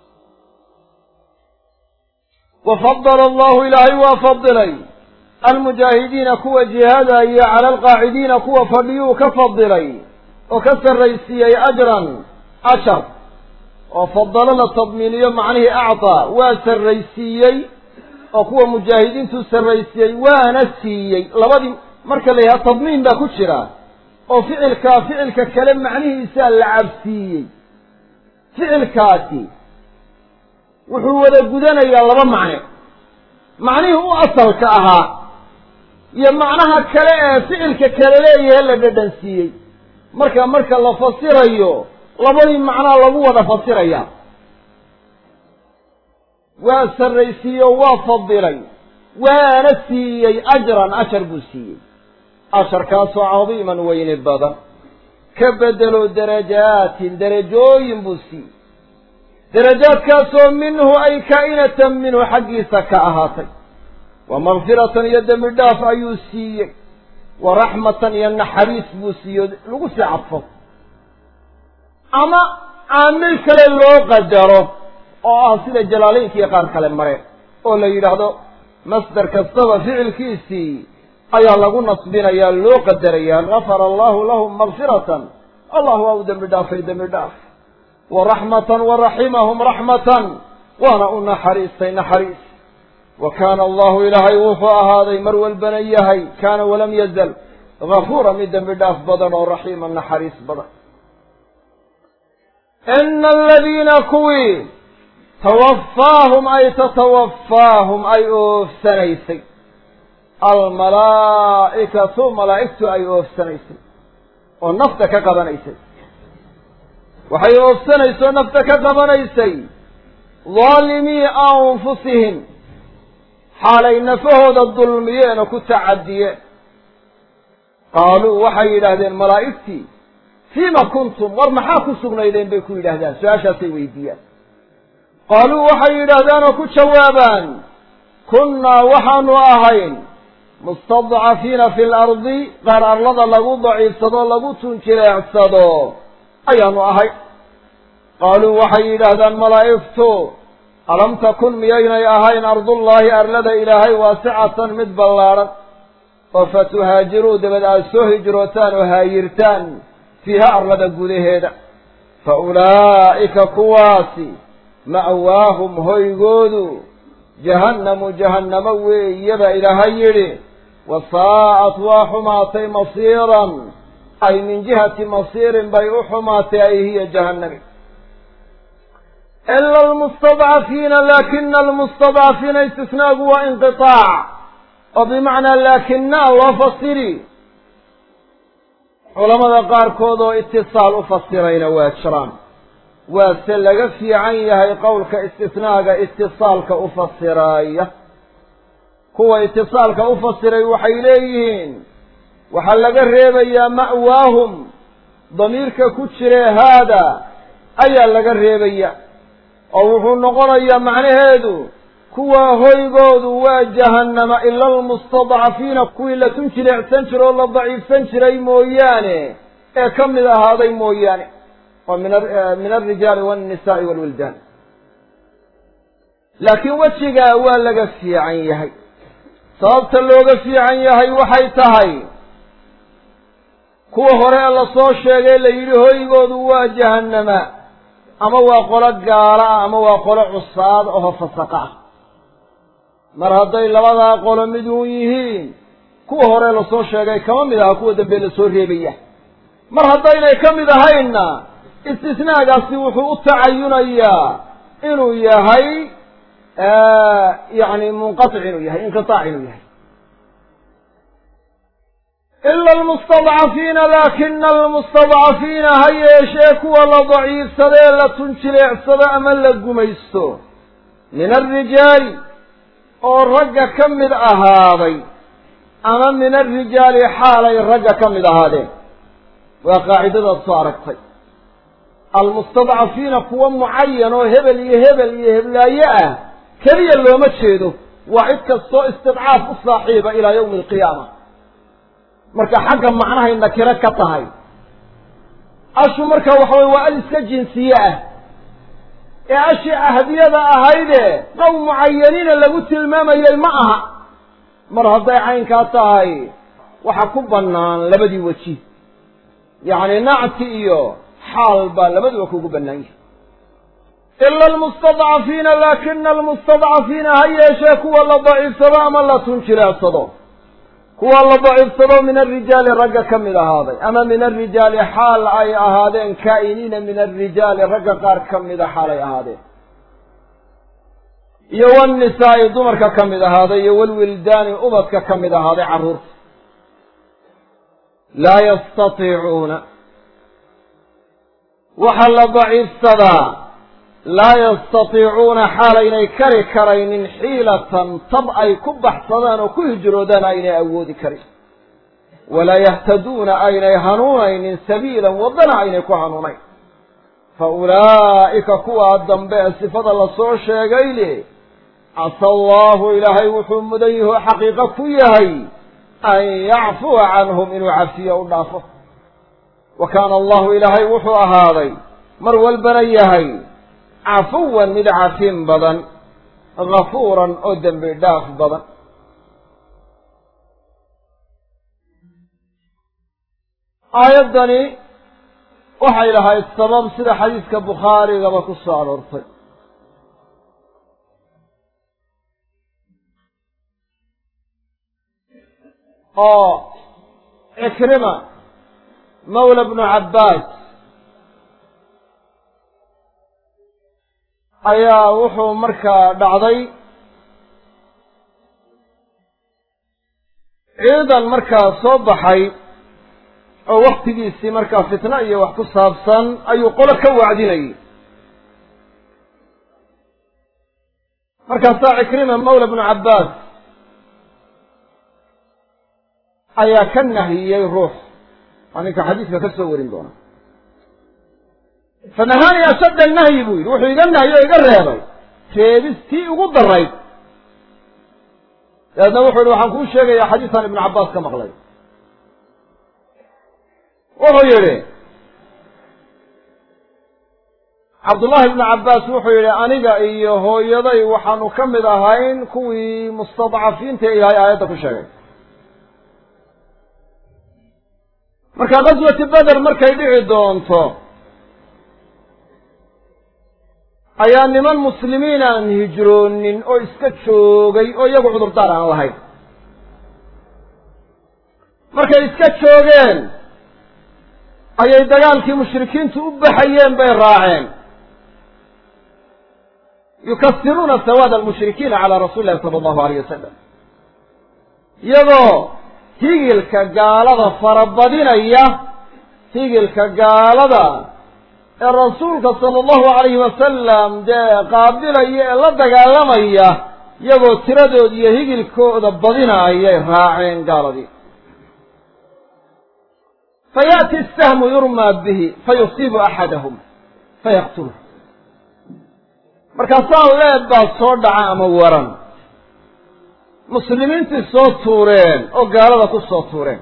wa fadala allahu ilaahay waa fadilay almujaahidiina kuwa jihaadaya cala alqaacidiina kuwa fadhiyuu ka fadilay oo ka sarraysiiyey ajran ashar oo fadalo la tadmiiniyo macnihii actaa waa sarraysiiyey oo kuwa mujaahidiintuu sarraysiiyey waana siiyey labadii marka la yidhaha tadmiin baa ku jira oo ficilkaa ficilka kale macnihiisaa la cabsiiyey ficilkaasi wuxuu wada gudanayaa laba macne macnihii u asalka ahaa iyo macnaha kale ee ficilka kale leeyahe la dhadhansiiyey marka marka la fasirayo labadii macnaa lagu wada fasiraya waa sarraysiiyo waa fadilay waana siiyey ajran ashar buu siiyey asharkaasoo cadiiman weyni badan ka bedelo darajaatin derajooyin buu siiyey darajaadkaasoo minhu ay kaa'inatan minhu xaggiisa ka ahaatay wa makfiratan iyo dembi dhaaf ayuu siiyey wa raxmatan iyo naxariis buu siiyo lagu sii cadfo ama caamil kale loo qadaro oo ah sida jalaalaynka iyo qaar kale mare oo la yidhaahdo masdar kastaba ficilkiisii ayaa lagu nasbinayaa loo qadarayaa gafara allahu lahum makfiratan allah waa u dembi dhaafay dembi dhaaf wa raxmatan wa raximahum raxmatan waana u naxariistay naxariis wa kaana allahu ilaahay wuxuu ahaaday mar walbana yahay kaana walam yazal gafuura mid dembi dhaaf badan oo raxiima naxariis badan ina aladiina kuwii tawaffaahum ay tatawaffaahum ay oofsanaysay almalaa'ikatu malaa'igtu ay oofsanaysay oo nafta ka qabanaysay waxay oofsanaysay oo nafta ka qabanaysay daalimii anfusihim xaalay nafahooda dulmiyeen oo ku tacadiyeen qaaluu waxay yidhaahdeen malaa'igtii fiima kuntum war maxaa ku sugnaydeen bay ku yidhaahdaan su-aashaasay weydiiyaan qaaluu waxay yidhaahdaan oo ku jawaabaan kunnaa waxaanu ahayn mustadcafiina fi lardi qaar arlada lagu daciifsado lagu tunjileecsado ayaanu ahay qaaluu waxay yidhaahdaan malaa'igtu alam takun miyaynay ahayn ardullaahi arlada ilaahay waasicatan mid ballaadhan oo fa tuhaajiruu dabad aad soo hijrootaan oo haayirtaan fiiha arlada gudaheeda fa ulaa'ika kuwaasi ma'waahum hoygoodu jahannamu jahannamo weeyaba ilaahay yidhi wa saa'at waa xumaatay masiiran ay min jihati masiirin bay u xumaatay ay hiya jahannami ila almustadcafiina laakina almustadcafiina istisnaagu waa inqitaac oo bimacnaa laakinaa loo fasiri culamada qaarkood oo itisaal u fasirayna waa jiraan waase laga fiican yahay qowlka istisnaaga itisaalka u fasiraaya kuwa itisaalka u fasiray waxay leeyihiin waxaa laga reebayaa ma'waahum damiirka ku jire haada ayaa laga reebaya oo wuxuu noqonayaa macnaheedu kuwa hoygoodu waa jahannama ila almustadcafiina kuwii la tun jileecsan jira oo la daciifsan jiray mooyaane ee ka mid ahaaday mooyaane oo min min alrijaali walnisaai walwildaan laakiin wejigaa waa laga fiican yahay sababta looga fiican yahay waxay tahay kuwa hore la soo sheegay la yidhi hoygoodu waa jahannama ama waa qolo gaala ah ama waa qolo cusaad oo fasaqa ah mar hadday labadaa qolo mid uun yihiin kuwa hore lasoo sheegay kama mid aha kuwa dambe lasoo reebaya mar haddaynay ka mid ahaynna istisnaagaasi wuxuu u tacayunayaa inuu yahay yani munqatic inuu yahay inqitaac inuu yahay ila almustadcafiina laakina almustadcafiina ha yeeshee kuwa la daciifsadee la tunjileecsado ama la gumaysto min alrijaali oo ragga ka mid ahaaday ama min alrijaali xaalay ragga ka mid ahaadeen waa qaacidadaad soo aragtay almustadcafiina kuwa mucayan oo hebel iyo hebel iyo heblaaye ah keliya looma jeedo waa cid kastoo istidcaaf u saaxiiba ilaa yawmi alqiyaama marka xagga macnahay nakiro ka tahay ashu marka waxa weye waa al iska jinsiye ah ee ashii ahdiyada ahayde qowm mucayaniina lagu tilmaamayay ma aha mar hadday caynkaa tahay waxa ku bannaan labadii weji yacni nacti iyo xaal baa labaduba kugu bannaan yahay ila almustadcafiina laakina almustadcafiina ha yeeshee kuwa la daciifsado ama la tunjileedsado kuwa la daciifsado min alrijaali ragga ka mid ahaaday ama min alrijaali xaal ay ahaadeen kaa'iniina min alrijaali ragga qaar ka mida xaal ay ahaadeen iyo wannisaa'i dumarka ka mid ahaaday iyo walwildaani ubadka ka mid ahaaday carruurta laa yastatiicuuna waxaa la daciifsadaa laa yastatiicuuna xaal aynay kari karaynin xiilatan tab ay ku baxsadaan oo ku hijroodaan aynay awoodi karin walaa yahtaduuna aynay hanuunaynin sabiilan waddana aynay ku hanuunayn fa ulaa'ika kuwaa dambe ee sifada lasoo sheegay le casa allaahu ilaahay wuxuu mudan yaho xaqiiqo ku yahay an yacfuwa canhum inuu cafiyo u dhaafo wa kaana allahu ilaahay wuxuu ahaaday mar walbana yahay cafuwan mid cafin badan gafuuran oo dembi dhaaf badan aayaddani waxay lahayd sabab sida xadiiska bukhaarigaba ku soo aroortay oo cikrima mawla bnu cabbaas ayaa wuxuu markaa dhacday ciidan markaa soo baxay oo waktigiisii markaa fitno iyo wax ku saabsan ayuu qolo ka wacdinayay markaasaa cikrima mawla bnu cabbaas ayaa ka nahiyey ruux waa ninka xadiiska ka soo warin doona fanahaani ashadda nahyi buu yidhi wuxuu iga nahyi oo iga reebay reebis tii ugu darayd dabeedna wuxuu yihi waxaan kuu sheegayaa xadiisaan ibnu cabbaas ka maqlay wuxuu yidhi cabdullaahi ibnu cabbaas wuxuu yidhi aniga iyo hooyaday waxaanu ka mid ahayn kuwii mustadcafiinta ilaahay aayadda ku sheegay marka qaswati beder markay dhici doonto ayaa niman muslimiin aan hijroonin oo iska joogay oo iyagu cudurdaar aan lahayn markay iska joogeen ayay dagaalkii mushrikiintu u baxayeen bay raaceen yukasiruuna sawaad almushrikiina calaa rasuuli illahi sala allahu alayh wasalam iyagoo higilka gaalada farabadinaya higilka gaalada ee rasuulka sala allahu alayhi wasalam dee qaabilaya ee la dagaalamaya iyagoo tiradooda iyo higilkooda badinaayay raaceen gaaladii fayaأti الsahmu yurmaa bihi fayusiibu axadahum fayaqtuluh markaasaa leeb baa soo dhaca ama waran muslimiintii soo tuureen oo gaalada ku soo tuureen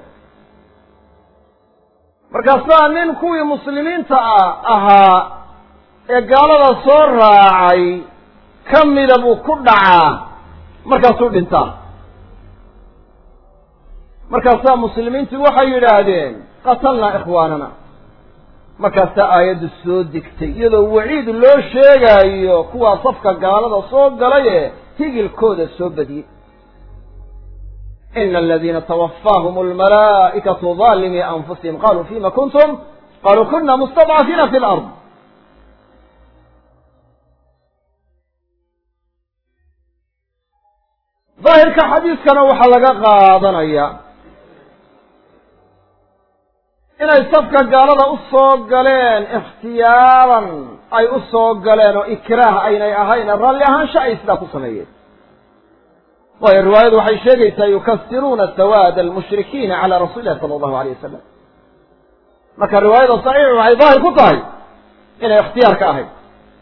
markaasaa nin kuwii muslimiinta a ahaa ee gaalada soo raacay ka mida buu ku dhacaa markaasuu dhintaa markaasaa muslimiintii waxay yidhaahdeen qatalnaa ikhwaanana markaasaa aayaddu soo degtay iyadoo waciid loo sheegaayo kuwaa safka gaalada soo galay ee higilkooda soo badiyey ina aladiina twafaahum almalaa'ikatu daalimii anfusihim qaluu fima kuntum qaluu kuna mustadcafiina fi lard daahirka xadiiskana waxaa laga qaadanaya inay safka gaalada u soo galeen ikhtiyaaran ay u soo galeen oo ikraah aynay ahayn raalli ahaansha ay sidaa ku sameeyeen waayo riwaayadu waxay sheegaysaa yukasiruuna sawaada almushrikiina calaa rasuli illahi sala allahu alayh wasalam marka riwaayada saxiixu waxay daahir ku tahay inay ikhtiyaar ka ahayd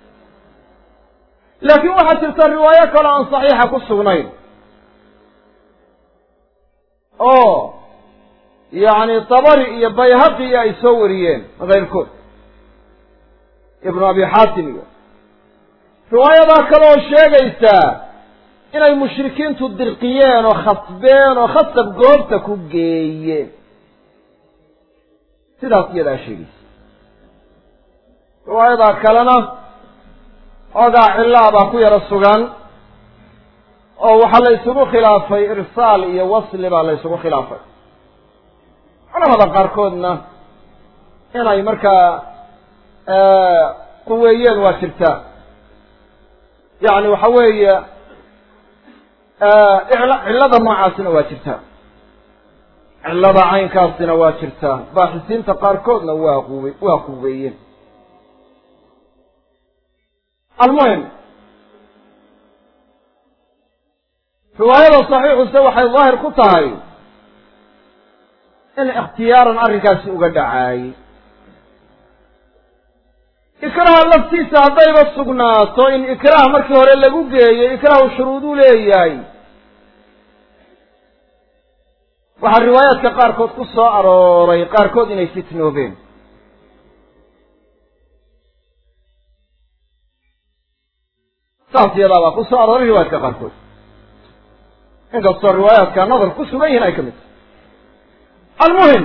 laakiin waxaa jirta riwaayo kale aan saxiixa ku sugnayn oo yacni dabari iyo bayhaqi ay soo wariyeen kayrkood ibnu abi xaatim iyo riwaayadaa kale oo sheegaysaa inay mushrikiintu dirqiyeen oo khasbeen oo khasab goobta ku geeyeen sidaas iyadaa sheegaysa riwaayadaa kalena ogaa cillaa baa ku yaro sugan oo waxaa la ysugu khilaafay irsaal iyo wasli baa la ysugu khilaafay culamada qaarkoodna inay markaa quweeyeen waa jirtaa yacni waxa weeye cillada noocaasina waa jirtaa cillada caynkaasina waa jirtaa baaxisiinta qaarkoodna waa quwe waa quweeyeen almuhim riwaayada saxiixuse waxay daahir ku tahay in ikhtiyaaran arrinkaasi uga dhacaayey ikraha laftiisa haddayba sugnaato in ikraah markii hore lagu geeyo ikraahu shuruuduu leeyahay waxaa riwaayaadka qaarkood ku soo arooray qaarkood inay fitnoobeen saas iyadaa baa ku soo arooray riwaayaadka qaarkood inkastoo riwaayaadka nadar ku sugan yihin ay ka mid tahay almuhim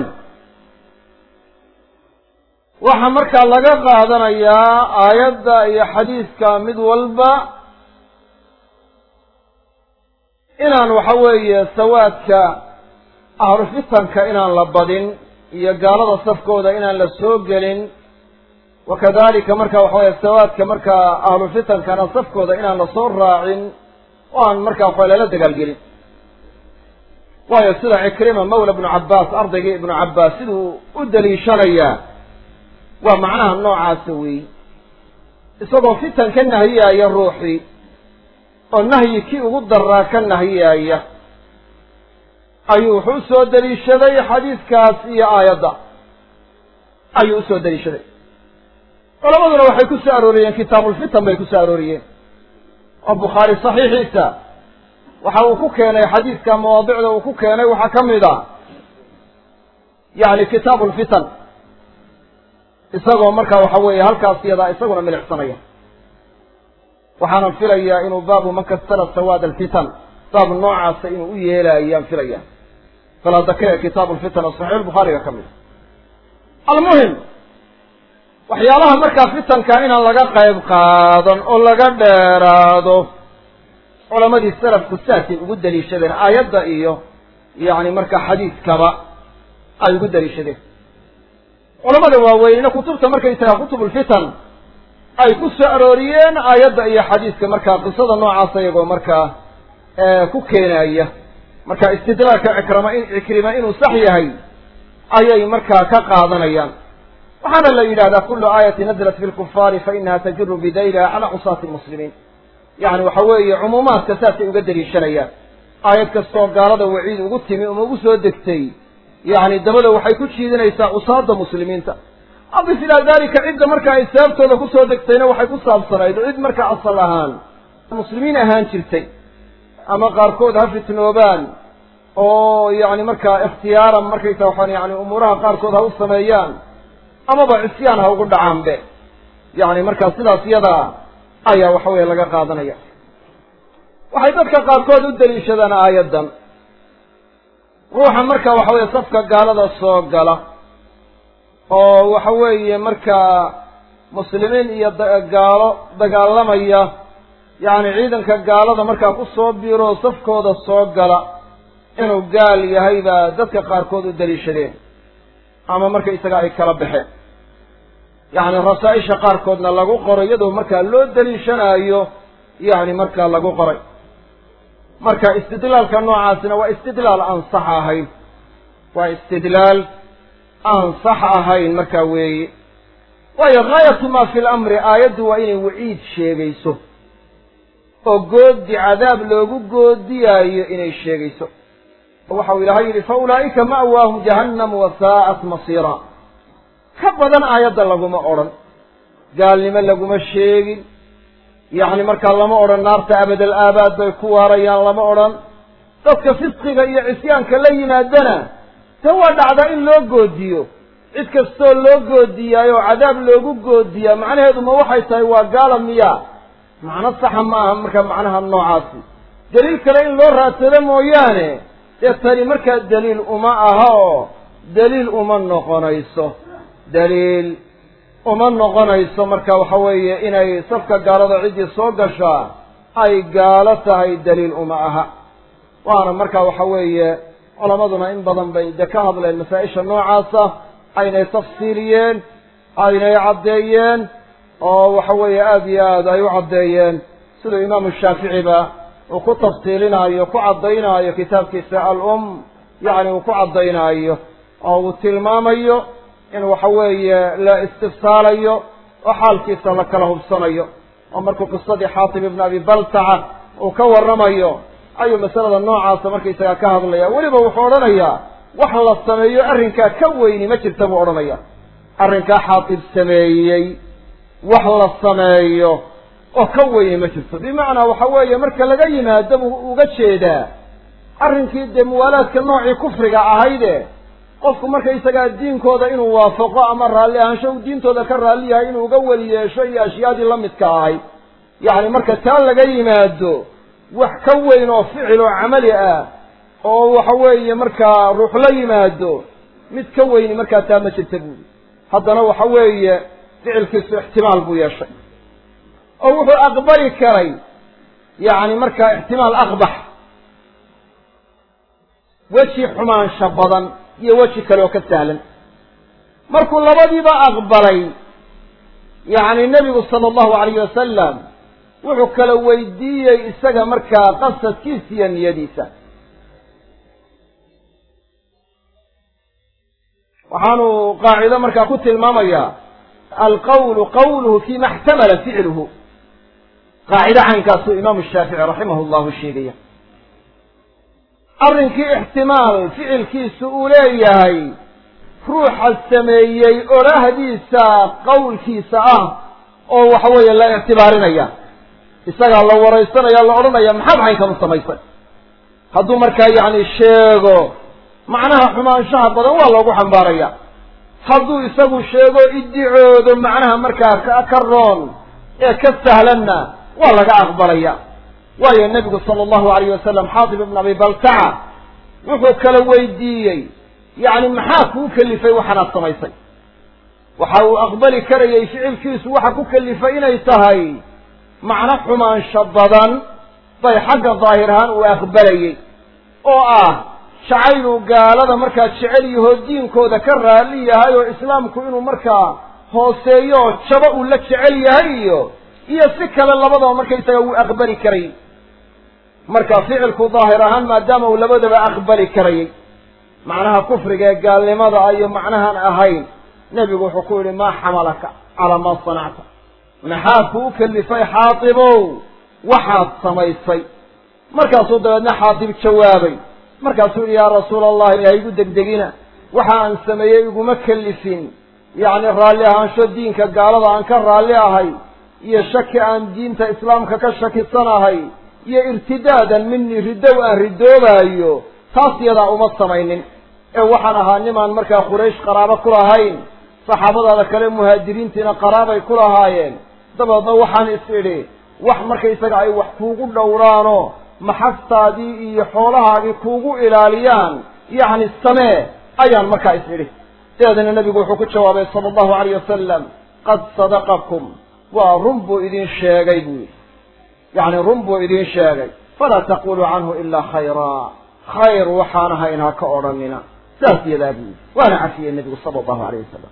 waxaa markaa laga qaadanayaa aayadda iyo xadiiska mid walba inaan waxa weeye sawaadka ahlu fitanka inaan la badin iyo gaalada safkooda inaan la soo gelin wakadalika marka waxa weye sawaadka markaa ahlu fitankana safkooda inaan la soo raacin oo aan markaa waxa lala dagaalgelin waayo sida cikrima mawla ibnu cabbaas ardaygii ibnu cabbaas siduu u daliishanayaa waa macnaha noocaasa weey isagoo fitan ka nahiyaaya ruuxii oo nahyi kii ugu daraa ka nahiyaaya ayuu wuxuu usoo daliishaday xadiiskaas iyo aayadda ayuu usoo daliishaday culamaduna waxay ku soo arooriyeen kitaabulfitan bay ku soo arooriyeen oo bukhaari saxiixiisa waxa uu ku keenay xadiiska mawaadicda uu ku keenay waxaa ka mid a yani kitaabu lfitan isagoo marka waxa weeye halkaas iyadaa isaguna milicsanaya waxaanan filayaa inuu baabu man kastara sawaad alfitan baab noocaasa inuu u yeelaayaan filaya faladakee kitaabu lfitan oo saxiix bukhaariga ka mida almuhim waxyaalaha markaa fitanka inaan laga qayb qaadan oo laga dheeraado culamadii salafku saasay ugu daliishadeen aayadda iyo yani marka xadiiskaba ay ugu daliishadeen culamada waaweynena kutubta markaysaga kutubulfitan ay ku soo arooriyeen aayadda iyo xadiiska markaa qisada noocaas iyagoo markaa ku keenaya marka istidlaalka cikrama in cikrima inuu sax yahay ayay markaa ka qaadanayaan waxaana la yidhahdaa kulu aayati naزlat fi lkufaari fainaha tajuru bidayliha cala cusaati lmuslimiin yani waxa weeye cumuumaadka saasay uga daliishanayaan aayad kastoo gaalada waciid ugu timi uma ugu soo degtay yani dabada waxay ku jiidinaysaa cusaada muslimiinta adif ilaa dalika cidda marka ay sababtooda kusoo degtayna waxay ku saabsanayd oo cid markaa asal ahaan muslimiin ahaan jirtay ama qaarkood ha fitnoobaan oo yani markaa ikhtiyaaran markaysa waxaan yani umuuraha qaarkood ha u sameeyaan amaba cisyaan ha ugu dhacaanbe yani markaa sidaas iyadaa ayaa waxa weeye laga qaadanaya waxay dadka qaarkood u daliishadaan aayaddan ruuxa marka waxa weeye safka gaalada soo gala oo waxa weeye markaa muslimiin iyo gaalo dagaalamaya yacni ciidanka gaalada markaa ku soo biiro safkooda soo gala inuu gaal yahay baa dadka qaarkood u daliishadeen ama marka isaga ay kala baxeen yacni rasaa-isha qaarkoodna lagu qoray iyadoo markaa loo daliishanaayo yacni markaa lagu qoray marka istidlaalka noocaasina waa istidlaal aan sax ahayn waa istidlaal aan sax ahayn markaa weeye waayo gaayatu maa fi lamri aayaddu waa inay waciid sheegayso oo goodi cadaab loogu goodiyaayo inay sheegayso oo waxau ilaahay yidhi fa ulaa'ika ma'waahum jahannam wa saa'at masiira ka badan aayadda laguma odhan gaalnimo laguma sheegin yacni markaa lama odhan naarta abadal aabaad bay ku waarayaan lama odhan dadka fisqiga iyo cisyaanka la yimaadana ta waa dhacdaa in loo goodiyo cid kastoo loo goodiyaay oo cadaab loogu goodiyaa macnaheedu ma waxay tahay waa gaala miya macno saxa ma aha marka macnaha noocaasi daliil kale in loo raadsado mooyaane dee tani markaa daliil uma aha oo daliil uma noqonayso daliil uma noqonayso marka waxa weeye inay safka gaalada ciddii soo gashaa ay gaalo tahay daliil uma aha waana marka waxa weeye culamaduna in badan bay de ka hadleen masaa-isha noocaasa aynay tafsiiliyeen aynay caddeeyeen oo waxa weeye aada iyo aad ay u caddeeyeen siduu imaamu shaaficiba uu ku tafsiilinaayo ku caddaynaayo kitaabkiisa al-um yacni uu ku caddaynaayo oo uu tilmaamayo in waxa weeye la istifsaalayo oo xaalkiisa la kala hubsanayo oo markuu qisadii xaatib ibn abi baltaca uu ka warramayo ayuu masalada noocaasa markaysagaa ka hadlaya weliba wuxuu odhanayaa wax la sameeyo arrinkaa ka weyni ma jirta buu odhanaya arrinkaa xaatib sameeyey wax la sameeyo oo ka weyni ma jirto bimacnaa waxa weeye marka laga yimaado buu uga jeedaa arrinkii dee muwaalaadka noocii kufriga ahayde qofku markaysagaa diinkooda inuu waafaqo ama raalli ahaansho uu diintooda ka raalli yahay inuu uga weli yeesho iyo ashyaadii la midka ahay yacni marka taa laga yimaado wax ka weyn oo ficil oo camali ah oo waxa weeye markaa ruux la yimaado mid ka weyni markaa taa ma jirta buuli haddana waxa weeye ficilkiisu ixtimaal buu yeeshay oo wuxuu aqbali karay yacni markaa ixtimaal aqbax weji xumaansha badan iyo weji kale oo ka sahlan markuu labadiiba aqbalay yacni nebigu sala allahu alayhi wasalam wuxuu kala weydiiyey isaga markaa qasadkiisa iyo niyadiisa waxaanu qaacido markaa ku tilmaamayaa alqawlu qawluhu fima xtamala ficluhu qaacido caynkaasuu imaamu shaafici raximah llahu sheegaya arrinkii ixtimaal ficilkiisu uu leeyahay ruuxa sameeyey odhahdiisa qawlkiisa ah oo waxa weeye la ictibaarinaya isagaa la waraysanaya la odhanaya maxaad caynkan u samaysay hadduu markaa yacni sheego macnaha xumaanshaha badan waa loogu xambaaraya hadduu isagu sheego iddicoodo macnaha markaa ka roon ee ka sahlanna waa laga aqbalaya waayo nebigu sala allahu alayh wasalam xaatib ibn abi baltaca wuxuu kala weydiiyey yacni maxaa kuu kelifay waxaanaad samaysay waxa uu aqbali karayay ficilkiisu waxa ku kelifay inay tahay macno xumaansho badan bay xagga daahir ahaan uu aqbalayey oo ah jacayluu gaalada markaa jecel yahoo diinkooda ka raalli yahay oo islaamku inuu markaa hooseeyo oo jabo uu la jecel yahay iyo iyo si kale labadaba markaysaga wuu aqbali karayay marka ficilku daahir ahaan maadaama uu labadaba aqbali karayay macnaha kufriga ee gaalnimada iyo macnahan ahayn nebigu wuxuu ku yidhi maa xamalaka calaa maa sanacta maxaa kuu kelifay xaatibow waxaad samaysay markaasuu dabeedna xaatib jawaabay markaasuu yidhi yaa rasuula allah ilaha igu degdegina waxa aan sameeyey iguma kelifin yacni raalli ahaansho diinka gaalada aan ka raalli ahay iyo shaki aan diinta islaamka ka shakisanahay iyo irtidaadan minii ridow aan ridoobaayo taas yadaa uma samaynin ee waxaan ahaa nimaan markaa quraysh qaraabo ku lahayn saxaabadaada kale muhaajiriintiina qaraabay ku lahaayeen dabeedna waxaan is idhi wax markaysaga ay wax kuugu dhowraano maxastaadii iyo xoolahaagii kuugu ilaaliyaan yacni samee ayaan markaa is idhi dabeedna nebigu wuxuu ku jawaabay sala allahu alayh wasalam qad sadaqakum waa run buu idin sheegay buu yidhi yacni run buu idin sheegay falaa taquluu canhu ilaa khayraa khayr waxaan ahayn ha ka odhanina saas yadaa buu yidhi waana cafiyey nebigu sala allahu alayh wasalam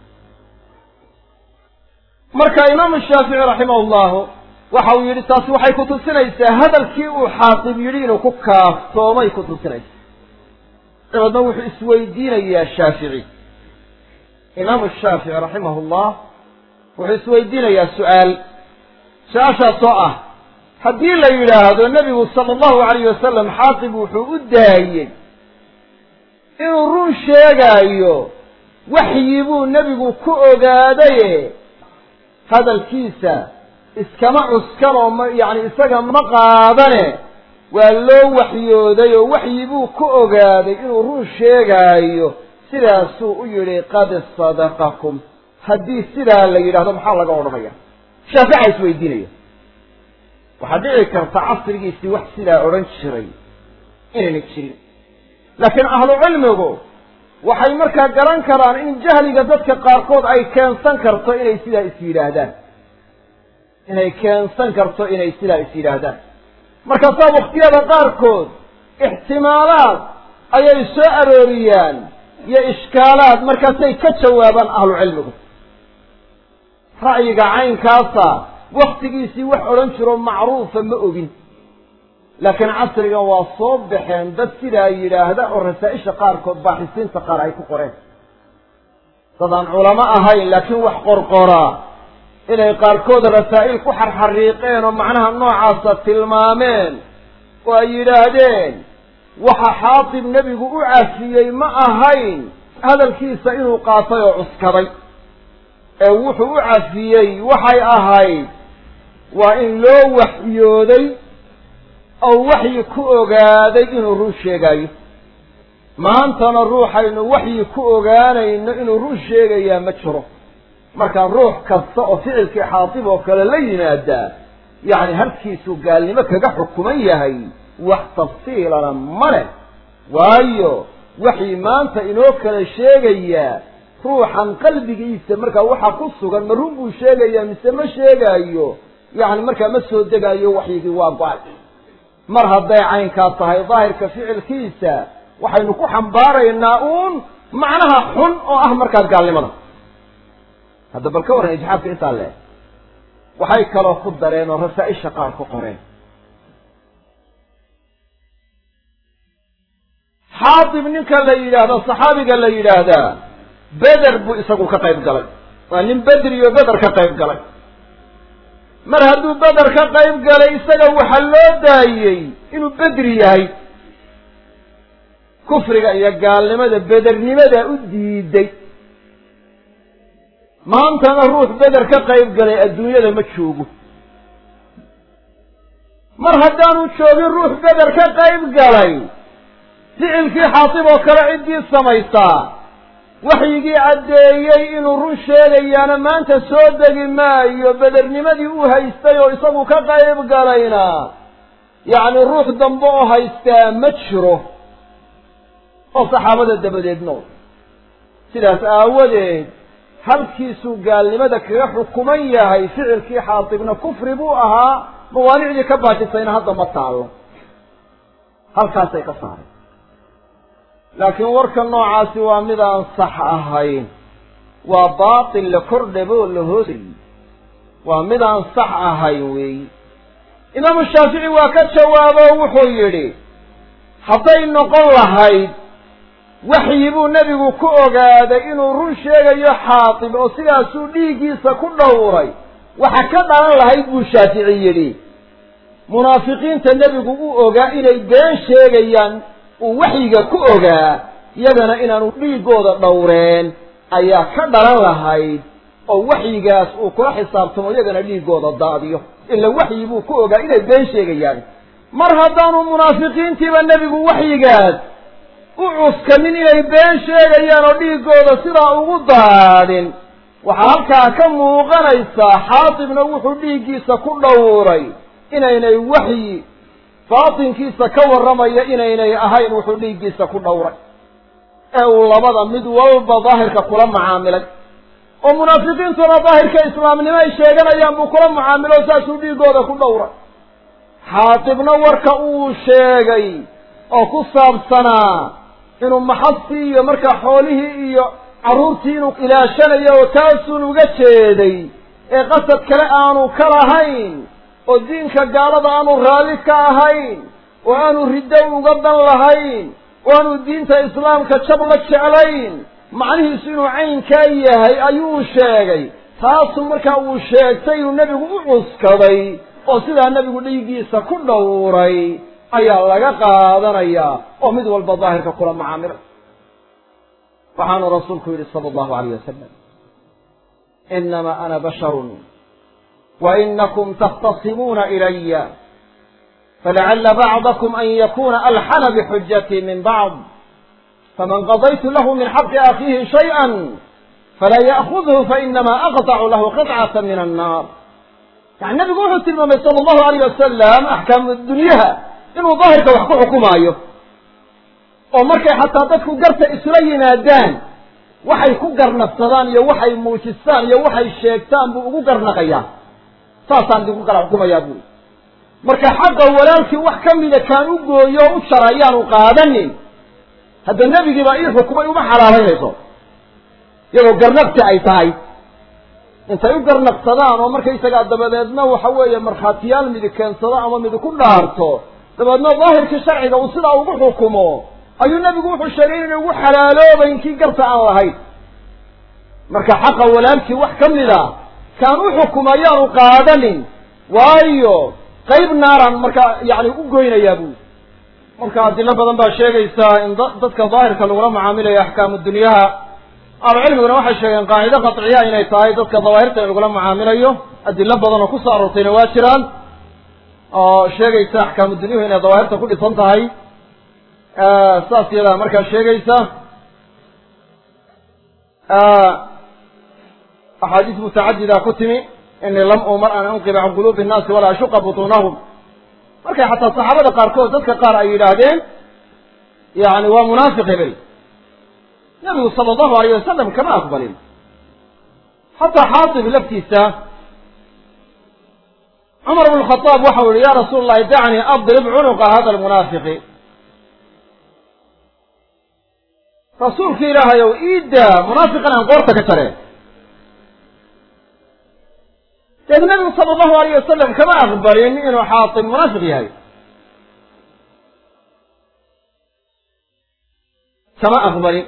marka imaamu shaafici raximah llahu waxa uu yidhi taasi waxay ku tusinaysaa hadalkii uu xaatib yidhi inuu ku kaaftoomay ku tusinaysaa dabeedna wuxuu isweydiinayaa shaafici imaamu shaafici raximah llah wuxuu isweydiinayaa su-aal su-aashaasoo ah haddii la yidhaahdo nebigu sala allahu alayh wasalam xaatib wuxuu u daayey inuu run sheegaayo waxyi buu nebigu ku ogaadaye hadalkiisa iskama cuskan oo ma yacni isaga ma qaadane waa loo waxyooday oo waxyi buu ku ogaaday inuu run sheegaayo sidaasuu u yidhi qad sadaqakum haddii sidaa la yidhahdo maxaa laga odhanaya shaafica isweydiinaya waxaa dhici karta casrigiisii wax sidaa odhan jiray inayna jirin laakiin ahlu cilmigu waxay markaa garan karaan in jahliga dadka qaarkood ay keensan karto inay sidaa is yidhaahdaan inay keensan karto inay sidaa is yidhaahdaan markaasaa waktiyada qaarkood ixtimaalaad ayay soo arooriyaan iyo ishkaalaad markaasay ka jawaabaan ahlu cilmigu ra'yiga caynkaasa waktigiisii wax odhan jiro macruufa ma ogin laakiin casrigan waa soo baxeen dad sidaa yidhaahda oo rasaa-isha qaarkood baaxisiinta qaar ay ku qoreen dad aan culamo ahayn laakiin wax qorqoraa inay qaarkood rasaa'il ku xarxariiqeen oo macnaha noocaasa tilmaameen oo ay yidhaahdeen waxa xaatib nebigu u cafiyey ma ahayn hadalkiisa inuu qaatay oo cuskaday ee wuxuu u cafiyey waxay ahayd waa in loo waxyooday oo waxyi ku ogaaday inuu run sheegayo maantana ruuxaynu waxyi ku ogaanayno inuu run sheegayaa ma jiro marka ruux kasta oo ficilkii xaatib oo kale la yimaadaa yacni halkiisuu gaalnimo kaga xukuman yahay wax tafsiilana ma leh waayo waxii maanta inoo kala sheegayaa ruuxan qalbigiisa markaa waxa ku sugan ma run buu sheegayaa mise ma sheegaayo yacni markaa ma soo degaayo waxyigii waa go-ay mar hadday caynkaa tahay daahirka ficilkiisa waxaynu ku xambaaraynaa uun macnaha xun oo ah markaa gaalnimada hadda bal ka warran ijxaabka intaa le waxay kaloo ku dareen oo rasaa-isha qaar ku qoreen xaatib ninka la yidhaahdo saxaabiga la yidhaahdaa beder buu isagu ka qayb galay waa nin bedri oo beder ka qayb galay mar hadduu beder ka qayb galay isaga waxaa loo daayey inuu bedri yahay kufriga iyo gaalnimada bedernimada u diiday maantana ruux beder ka qayb galay adduunyada ma joogo mar haddaanu joogin ruux beder ka qayb galay ficilkii xaatib oo kale ciddii samaysaa waxyigii caddeeyey inuu run sheegayaana maanta soo degi maayo bedernimadii u haystay oo isagu ka qayb galayna yacni ruux dambe oo haystaa ma jiro oo saxaabada dabadeed nool sidaas aawadeed halkiisuu gaalnimada kaga xukuman yahay ficilkii xaatibna kufri buu ahaa mawaanicdii ka baajisayna hadda ma taallo halkaasay ka saareen laakiin warka noocaasi waa mid aan sax ahayn waa baatil la kordhaboo la hoosayy waa mid aan sax ahayn weeyi imaamu shaafici waa ka jawaabo wuxuu yidhi hadday noqon lahayd waxyi buu nebigu ku ogaaday inuu run sheegayo xaatib oo sidaasuu dhiiggiisa ku dhowray waxa ka dhalan lahayd buu shaafici yidhi munaafiqiinta nebigu u ogaa inay been sheegayaan uu waxyiga ku ogaa iyagana inaanu dhiiggooda dhowreen ayaa ka dhalan lahayd oo waxyigaas uu kula xisaabtamo iyagana dhiiggooda daadiyo ila waxyi buu ku ogaa inay been sheegayaan mar haddaanu munaafiqiintiiba nebigu waxyigaas u cuskanin inay been sheegayaan oo dhiiggooda sidaa ugu daadin waxaa halkaa ka muuqanaysaa xaatibna wuxuu dhiiggiisa ku dhowray inaynay waxyi baatinkiisa ka warramaya inaynay ahayn wuxuu dhiiggiisa ku dhowray ee uu labada mid walba daahirka kula macaamilay oo munaafiqiintuna daahirka islaamnimo ay sheeganayaan buu kula mucaamilo saasuu dhiiggooda ku dhowray xaatibna warka uu sheegay oo ku saabsanaa inuu maxastii iyo markaa xoolihii iyo carruurtii inuu ilaashanayo oo taasuun uga jeeday ee qasad kale aanu ka lahayn oo diinka gaalada aanu raalli ka ahayn oo aanu riddo uga dan lahayn oo aanu diinta islaamka jab la jeclayn macnihiisu inuu caynkaa yahay ayuu sheegay taasu markaa uu sheegtay inuu nebigu u cuskaday oo sidaa nebigu dhiiggiisa ku dhowray ayaa laga qaadanayaa oo mid walba daahirka kula macaamilay waxaanu rasuulku yidhi sala allahu alayh wasalam inamaa ana basharun wa inakum takhtasimuuna ilaya falacala bacdakum an yakuna alxana bixujatii min bacd faman qadaytu lahu min xaqi akhiihi shayئa falaa ya'khudhu fainamaa aqطacu lahu qطcata min annaar yani nabigu wuxuu tilmaamay sala allahu alayh wasalam axkaamu dunyaha inuu daahirka wax ku xukumaayo oo markay xataa dadku garta isula yimaadaan waxay ku garnaqsadaan iyo waxay muujistaan iyo waxay sheegtaan buu ugu garnaqayaa saasaan idinku kala xukumayaa buuri marka xaqa walaalkii wax ka mida kaan u gooyo o u jara ayaanu qaadanin hadda nebigii baa ii xukumay uma xalaalaynayso iyadoo garnaqsi ay tahay intay u garnaqsadaan oo markaysagaa dabadeedna waxa weeye markhaatiyaal midi keensado ama midi ku dhaarto dabeedna daahirkii sharciga uu sidaa ugu xukumo ayuu nebigu wuxuu sheegay inay ugu xalaaloobayn kii garta aan lahayn marka xaqa walaalkii wax ka mid a kaan u xukuma ayaanu qaadanin waayo qayb naaraan marka yani u goynayaa buu marka adilo badan baa sheegaysaa in dadka daahirka lagula macaamilayo axkaamu dunyaha ahlucilmiguna waxay sheegeen qaacido qaطciya inay tahay dadka dawaahirta in lagula macaamilayo adilo badan oo kusoo aroortayna waa jiraan oo sheegaysa axkaamu dunyuhu inay dawaahirta ku dhisan tahay saas yadaa markaa sheegaysa axaadiis mutacadida ku timi inii lam umar an anqiba can quluubi الnaasi walaa ashuqa butunahum markay xataa saxaabada qaarkood dadka qaar ay yidhaahdeen yani waa munaafiq hebel nabigu sala allahu alayh wasalam kama aqbalin xataa xaatib laftiisa cumar bn khadaab waxau yihi ya rasuul allahi dacnii adrib cunuqa hada lmunaafiqi rasuulki ilaahay ow iidaa munaafiqan aan qoorta ka jareen deed nabigu sala allahu alayh wasalam kama aqbalin inuu xaatib munaafiq yahay kama aqbalin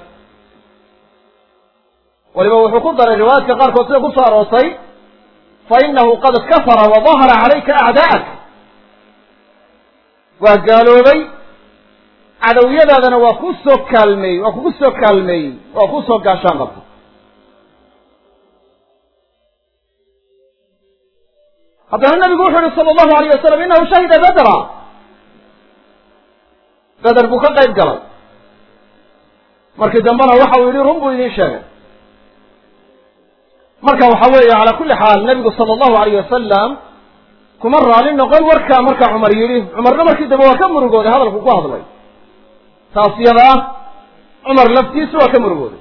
waliba wuxuu ku daray riwaayaadka qaarkood sida kusoo aroortay fa inahu qad kafara wa dahara calayka acdaa'ak waa gaaloobay cadowyadaadana waa ku soo kaalmeeyey waa kugu soo kaalmeeyey waa ku soo gaashaan qabtay haddana nabigu wuxu uhi sala allahu alayh wasalam inahu shahida bedra beder buu ka qayb galay markii dambena waxa uu yihi run buu idiin sheegay marka waxa weeye calaa kulli xaal nebigu sala allahu alayh wasalam kuma raali noqon warkaa marka cumar yidhi cumarna markii dambe waa ka murugooday hadalku ku hadlay taas yada ah cumar laftiisu waa ka murugooday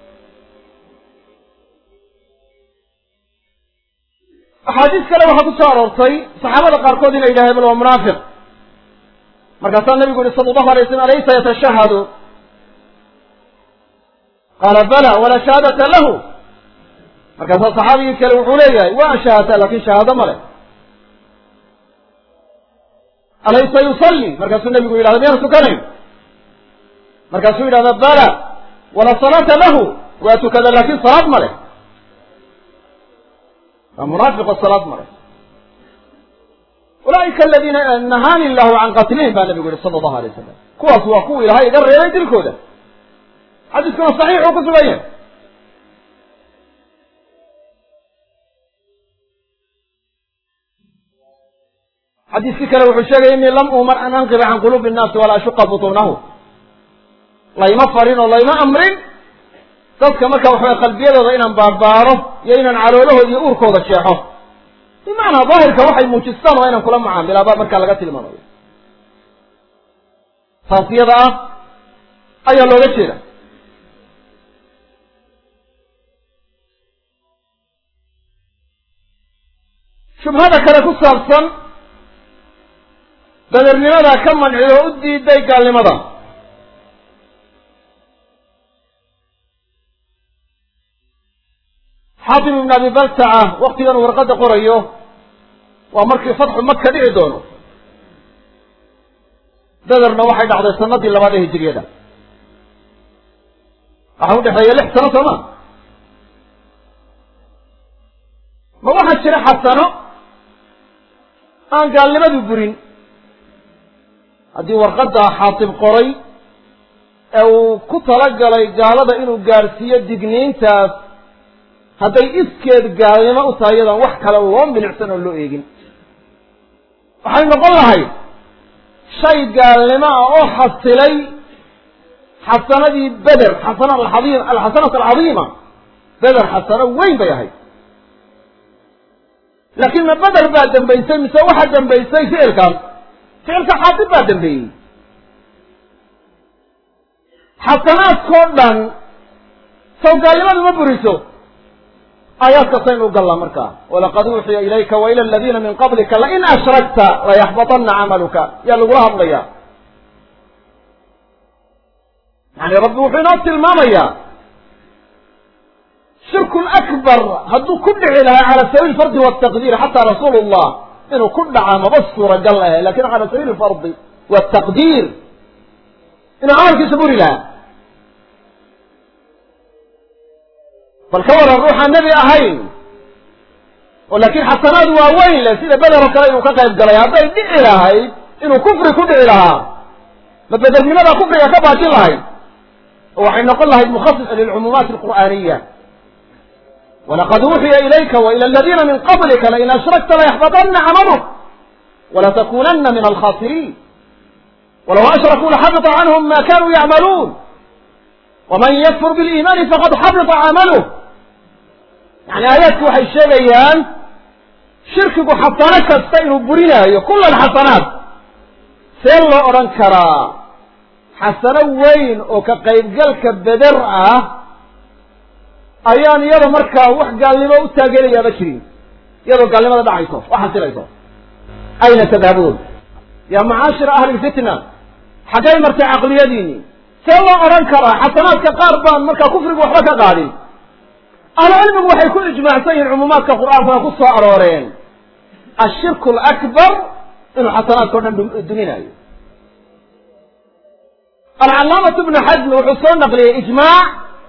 axaadiis kale waxaa ku soo aroortay saxaabada qaarkood inay yidhahdeen bal waa munaafiq markaasaa nabigu yihi sala allahu alay slam alaysa yatashahadu qaala bala walaa shahaadata lahu markaasaa saxaabigii kale wuxuu leeyahay waa shahaata lakin shahaado male alaysa yusalli markaasuu nabigu yidhahda miyaan tukanayn markaasuu yidhahda bala walaa salaata lahu waa tukada laakin salaad male waa munaafiqo salaad male ulaaika aladiina nahaani illahu can qatlihim baa nabigu yihi sala allahu alay wasalam kuwaas waa kuwa ilahay iga reebay dilkooda xadiiskuna saxiixuu ku sugan yahay xadiiskii kale wuxuu sheegaya inii lam umar an anqiba can quluubi innaasi walaa ashuqa butuunahu layma farin oo layma amrin dadka marka waxaway qalbiyadooda inaan baarbaaro iyo inaan caloolahooda iyo uurkooda jeexo bimacnaa daahirka waxay muujistaan waa inaan kula macaamilaa baa markaa laga tilmaamayo taas iyada ah ayaa looga jeeda shubhada kale ku saabsan badernimada ka mancido oo u diiday gaalnimada xaatim ibn abi baltaca waktigan uu warqadda qorayo waa markii fatxu maka dhici doono bederna waxay dhacday sanadii labaad ee hijiriyada waxaa udhexeeya lix sano sooma ma waxaa jira xasano aan gaalnimadu burin haddii warqadda xaatib qoray ee uu ku talagalay gaalada inuu gaadhsiiyo digniintaas hadday iskeed gaalnimo u tahay iyadaan wax kale loo milicsan oo loo eegin waxay noqon lahayd shay gaalnimo ah oo xasilay xasanadii beder xasana alcaiim alxasanat alcadiima beder xasano weyn bay ahayd laakiin ma beder baa dambaysay mise waxaa dambaysay ficilkaas ficilka xaadib baa dambeeyey xasanaadkao dhan sawgaalnimadu ma buriso aayaadka saynu gallaa markaa walaqad uuxiya ilayka wa ila aladiina min qablika lain ashrakta layaxbaطana camaluka yaa lagula hadlaya yani rabbi wuxuu inoo tilmaamayaa shirku akbar hadduu ku dhici lahaa cala sabiili fardi wataqdiir xataa rasuulu llah inuu ku dhaca maba suuragal ahe lakin cala sabiili fardi wataqdiir inuu camalkiisa buri lahaa bal ka waran ruuxaan nebi ahayn oo laakiin xasanaad waaweyn leh sida beder oo kale inuu ka qayb galay hadday dhici lahayd inuu kufri ku dhici lahaa ma bedernimadaa kufriga ka baajin lahayd oo waxay noqon lahayd mukhasisa lilcumuumaati alqur'aaniya walaqad uuxiya ilayka wa ila aladiina min qablika lain ashrakta layaxbaطana camaluk walatakunana min alkhasiriin walaw ashrakuu laxabita canhum ma kanuu yacmaluun waman yakfur biliimaani faqad xabita camaluh yani aayaadku waxay sheegayaan shirkigu xasano kasta inuu burinaayo kula alxasanaat see loo odhan karaa xasano weyn oo ka qaybgalka beder ah ayaan iyada markaa wax gaalnimo u taageerayaaba jirin iyadoo gaalnimada dhacayso oo xasilayso ayna tadhabuun yaa macaashira ahli lfitna xaggay martay caqliyadiini see loo odhan karaa xasanaadka qaar baan markaa kufrigu waxba ka qaadin ahlucilmigu waxay ku ijmaacsan yihiin cumuumaadka qur'aankana ku soo arooreen ashirku alakbar inuu xasanaadka o dhan duminayo alcalaamatu bnu xasmi wuxuu soo naqliyey ijmaac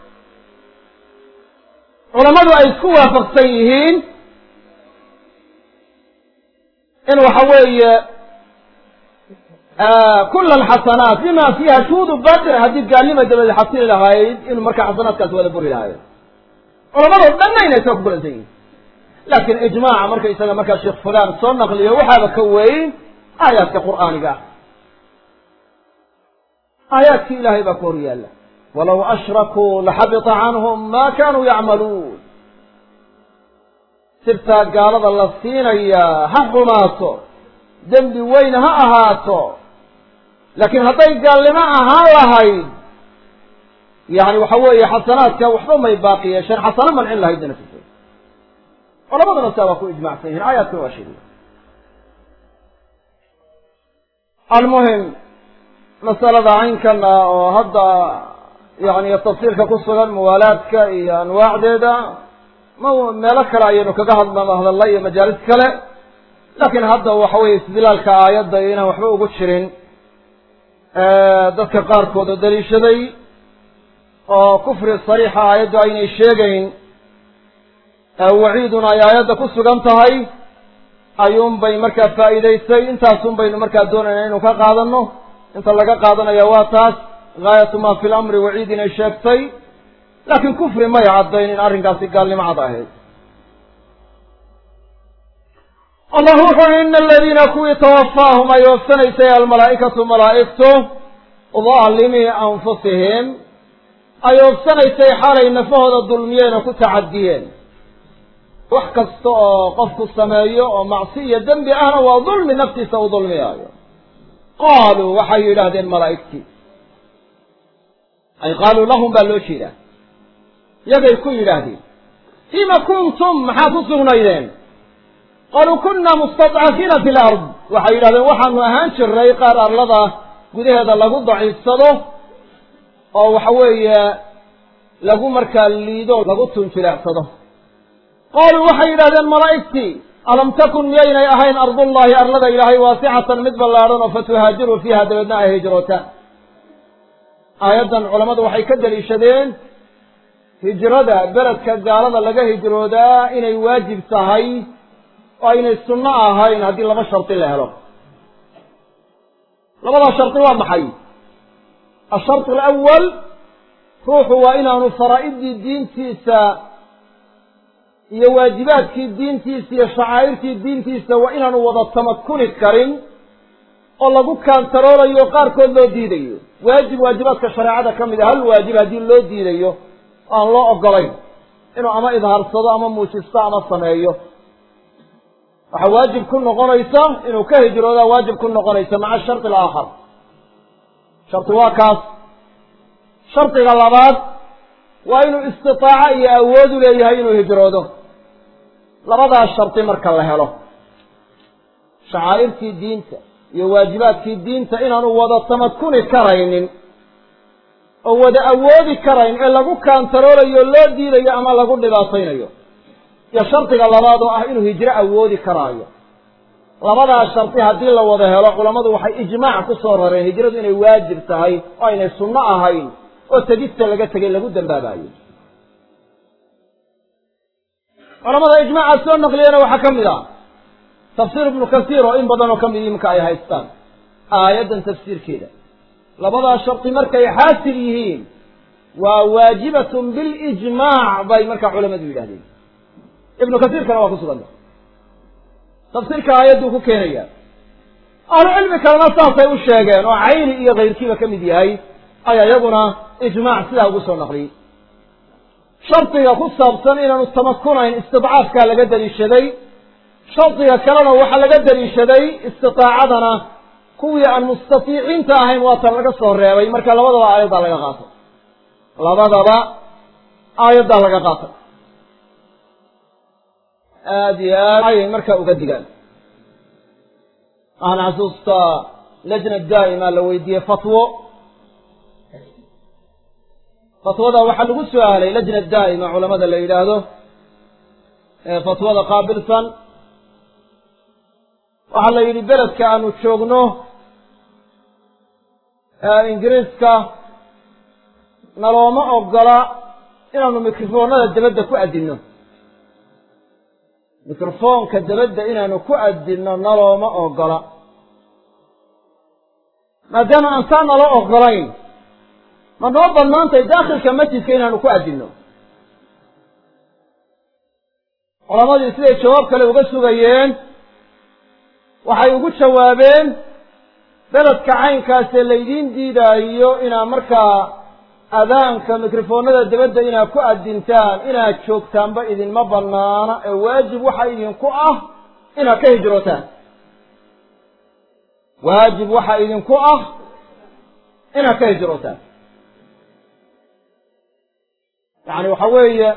culammadu ay isku waafaqsan yihiin in waxa weeye kula alxasanaat bima fiiha shuhuudu batir haddii gaalnima dabadi xasili lahayd inuu markaa xasanaadkaasi wada buri lahaayo culamado dhanna inay saa ku kulansan yihin laakiin ijmaaca markaysaga markaa sheekh fulaan soo naqliyo waxaaba ka weyn aayaadka qur'aaniga ah aayaadkii ilaahay baa ku hor yaalla walaw ashrakuu laxabita canhum ma kanuu yacmaluun sirtaa gaalada la siinayaa ha xumaato dembi weyn ha ahaato laakiin hadday gaalnimo ahaan lahayd yani waxa weeye xasanaadka waxba may baaqi yeesheen xasano mancin lahayd nafisa culamaduna saa waa ku ijmacsan yihin aayaadkuna waa sheegaya almuhim masalada caynkana oo hadda yani tafsiilka ku sugan muwaalaadka iyo anwaacdeeda ma meelo kale ayaynu kaga hadla hadalla iyo majaalis kale laakiin hadda waxa weye istidlaalka aayadda inaan waxba ugu jirin dadka qaarkood oo daliishaday oo kufri sariixa aayaddu aynay sheegayn waciiduna ay aayadda ku sugan tahay ayuun bay markaa faa'iidaysay intaasun baynu markaa doonayna inuu ka qaadano inta laga qaadanaya waa taas gaayatu ma fi lamri waciid inay sheegtay laakiin kufri may caddayn in arrinkaasi gaalnimo cad ahayd allah wuxu uhi ina aladiina kuwii tawafaahum ay oofsanaysay almalaa'ikatu malaa'igtu daalimii anfusihim ay oofsanaysay xaalay nafahooda dulmiyeen oo ku tacadiyeen wax kasta oo qofku sameeyo oo macsi iyo dembi ahna waa dulmi naftiisa u dulmiyaayo qaaluu waxay yidhaahdeen malaa'igtii ay qaaluu lahum baa loo jeedaa yagay ku yidhaahdeen fiima kuntum maxaa ku sugnaydeen qaaluu kunna mustadcafiina fi lard waxay yidhahdeen waxaanu ahaan jiray qaar arlada gudaheeda lagu daciifsado oo waxa weeye lagu markaa liido lagu tunjileecsado qaaluu waxay yidhahdeen malaa'igtii alam takun miyaynay ahayn ardullaahi arlada ilaahay waasicatan mid ballaadhan oo fatuhaajiruu fiiha dabeedna ay hijrootaan aayaddan culammadu waxay ka daliishadeen hijrada beledka gaalada laga hijroodaa inay waajib tahay oo aynay sunno ahayn haddii laba shardi la helo labadaa shardi waa maxay asharط alawal ruuxu waa inaanu faraa'idii diintiisa iyo waajibaadkii diintiisa iyo shacaa'irtii diintiisa waa inaanu wada tamakuni karin oo lagu kaantaroolayo qaarkood loo diidayo waajib waajibaadka shareecada ka mid a hal waajib haddii loo diidayo aan loo ogolayn inuu ama idhaarsado ama muujisto ama sameeyo waxaa waajib ku noqonaysa inuu ka hijroodaa waajib ku noqonaysa maca shardi alaakhar shardi waa kaas shardiga labaad waa inuu istitaaco iyo awoodu leeyahay inuu hijroodo labadaas shardi marka la helo shacaa'irtii diinta iyo waajibaadkii diinta inaanu wada tamakuni karaynin oo wada awoodi karayn ee lagu kaantaroolayo loo diidayo ama lagu dhibaataynayo iyo shardiga labaad oo ah inuu hijro awoodi karaayo labadaas shardi haddii la wada helo culammadu waxay ijmaac ku soo rareen hijradu inay waajib tahay oo aynay sunno ahayn oo tegista laga tegay lagu dambaabayo culamada ijmaaca soo naqliyana waxaa ka mid ah tafsiir ibnu kasiir oo in badan oo ka mid imika ay haystaan aayaddan tafsiirkeeda labadaa shardi markay xaasil yihiin waa waajibatun bilijmaac bay markaa culamadu yidhahdeen ibnu kasiirkana waa ku suganta tafsiirka aayadduu ku keenaya ahlu cilmi kalena saasay u sheegeen oo cayni iyo kayrkiiba ka mid yahay ayaa iyaguna ijmaac sidaa ugu soo naqliyey shardiga ku saabsan inaanu tamakunayn istidcaafkaa laga daliishaday shardiga kalena waxaa laga daliishaday istiaacadana kuwii aan mustatiiciinta ahayn waatan laga soo reebay marka labadaba aayaddaa laga qaatay labadaba aayaddaa laga qaatay aada iyo aad ayay markaa uga digaan waxaan xasuustaa lajna daa'ima la weydiiyey fatwo fatwada waxaa lagu su-aalay lajna daa'ima culamada la yidhaahdo ee fatwada qaabilsan waxaa la yidhi beledka aanu joogno ee ingiriiska nalooma ogola inaanu mikrofoonada dabadda ku addinno mikrofoonka dabadda inaanu ku addinno nalooma ogola maadaama aan saa nalo ogolayn ma noo bannaantay daakhilka masjidka inaanu ku addinno culamadii siday jawaab kale uga sugayeen waxay ugu jawaabeen beledka caynkaasee laydiin diidaayo inaad markaa adaanka mikrofoonada dabadda inaad ku addintaan inaad joogtaanba idinma bannaana ee waajib waxa idinku ah inaad ka hijrootaan waajib waxa idinku ah inaad ka hijrootaan yacni waxa weeye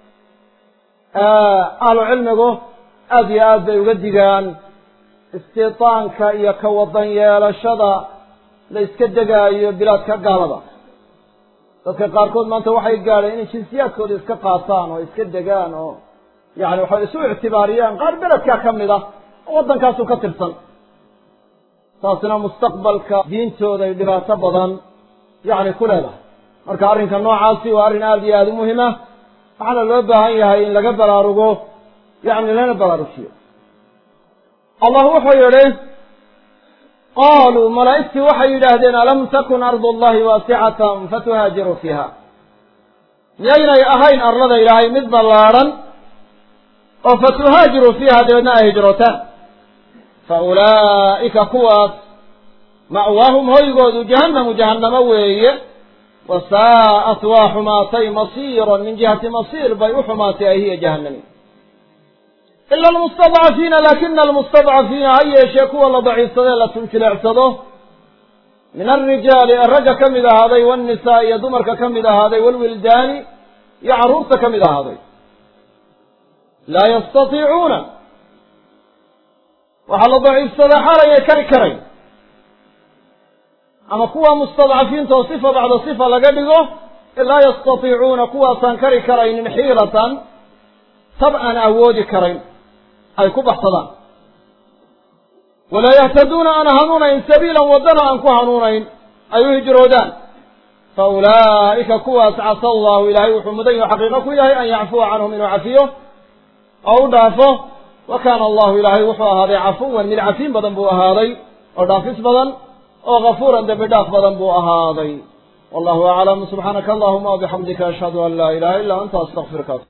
ahlu cilmigu aada iyo aad bay uga digaan istitaanka iyo ka wadan yeelashada la iska degaayo bilaadka gaalada dadka qaarkood maanta waxay gaadheen inay jinsiyaadkooda iska qaataan oo iska degaan oo yani waxay isu ictibaariyaan qaar beledkaa ka mid ah oo waddankaasu ka tirsan taasina mustaqbalka diintooday dhibaato badan yacni ku leedahay marka arrinka noocaasi waa arrin aada iyo aada u muhim ah waxaana loo baahan yahay in laga baraarugo yacni lana baraarujiyo allah wuxuu yidhi qaaluu malaa'igtii waxay yidhaahdeen alam takun ardu allahi waasicatan fatuhaajiruu fiiha miyaynay ahayn arlada ilaahay mid ballaadhan oo fatuhaajiruu fiiha dabeedna ay hijrootaan fa ulaa'ika kuwaas ma'waahum hoygoodu jahannamu jahannamo weeye wa saa'at waa xumaatay masiiran min jihati masiir bay u xumaatay ay hiya jahannami ila almustadcafiina laakina almustadcafiina ha yeeshee kuwa la daciifsadee la tunjileecsado min alrijaali ee ragga ka mid ahaaday waannisaa iyo dumarka ka mid ahaaday waalwildaani iyo carruurta ka mid ahaaday laa yastatiicuuna waxaa la daciifsadaa xalayay kari karayn ama kuwa mustadcafiinta oo sifa bacda sifa laga dhigo laa yastatiicuuna kuwaasaan kari karaynin xiilatan tab aan awoodi karayn ay ku baxsadaan walaa yahtaduuna aan hanuunayn sabiilan waddana aan ku hanuunayn ay u hijroodaan fa ulaa'ika kuwaas casa allahu ilaahay wuxuu mudan yaho xaqiiqo ku yahay an yacfuwa canhum inuu cafiyo oo u dhaafo wa kaana allahu ilaahay wuxuu ahaaday cafuwan mid cafiin badan buu ahaaday oo dhaafis badan oo gafuuran dembi dhaaf badan buu ahaaday wallahu aclam subxaanaka allahuma wabixamdika ashhadu an laa ilaha illa anta astaqfiruka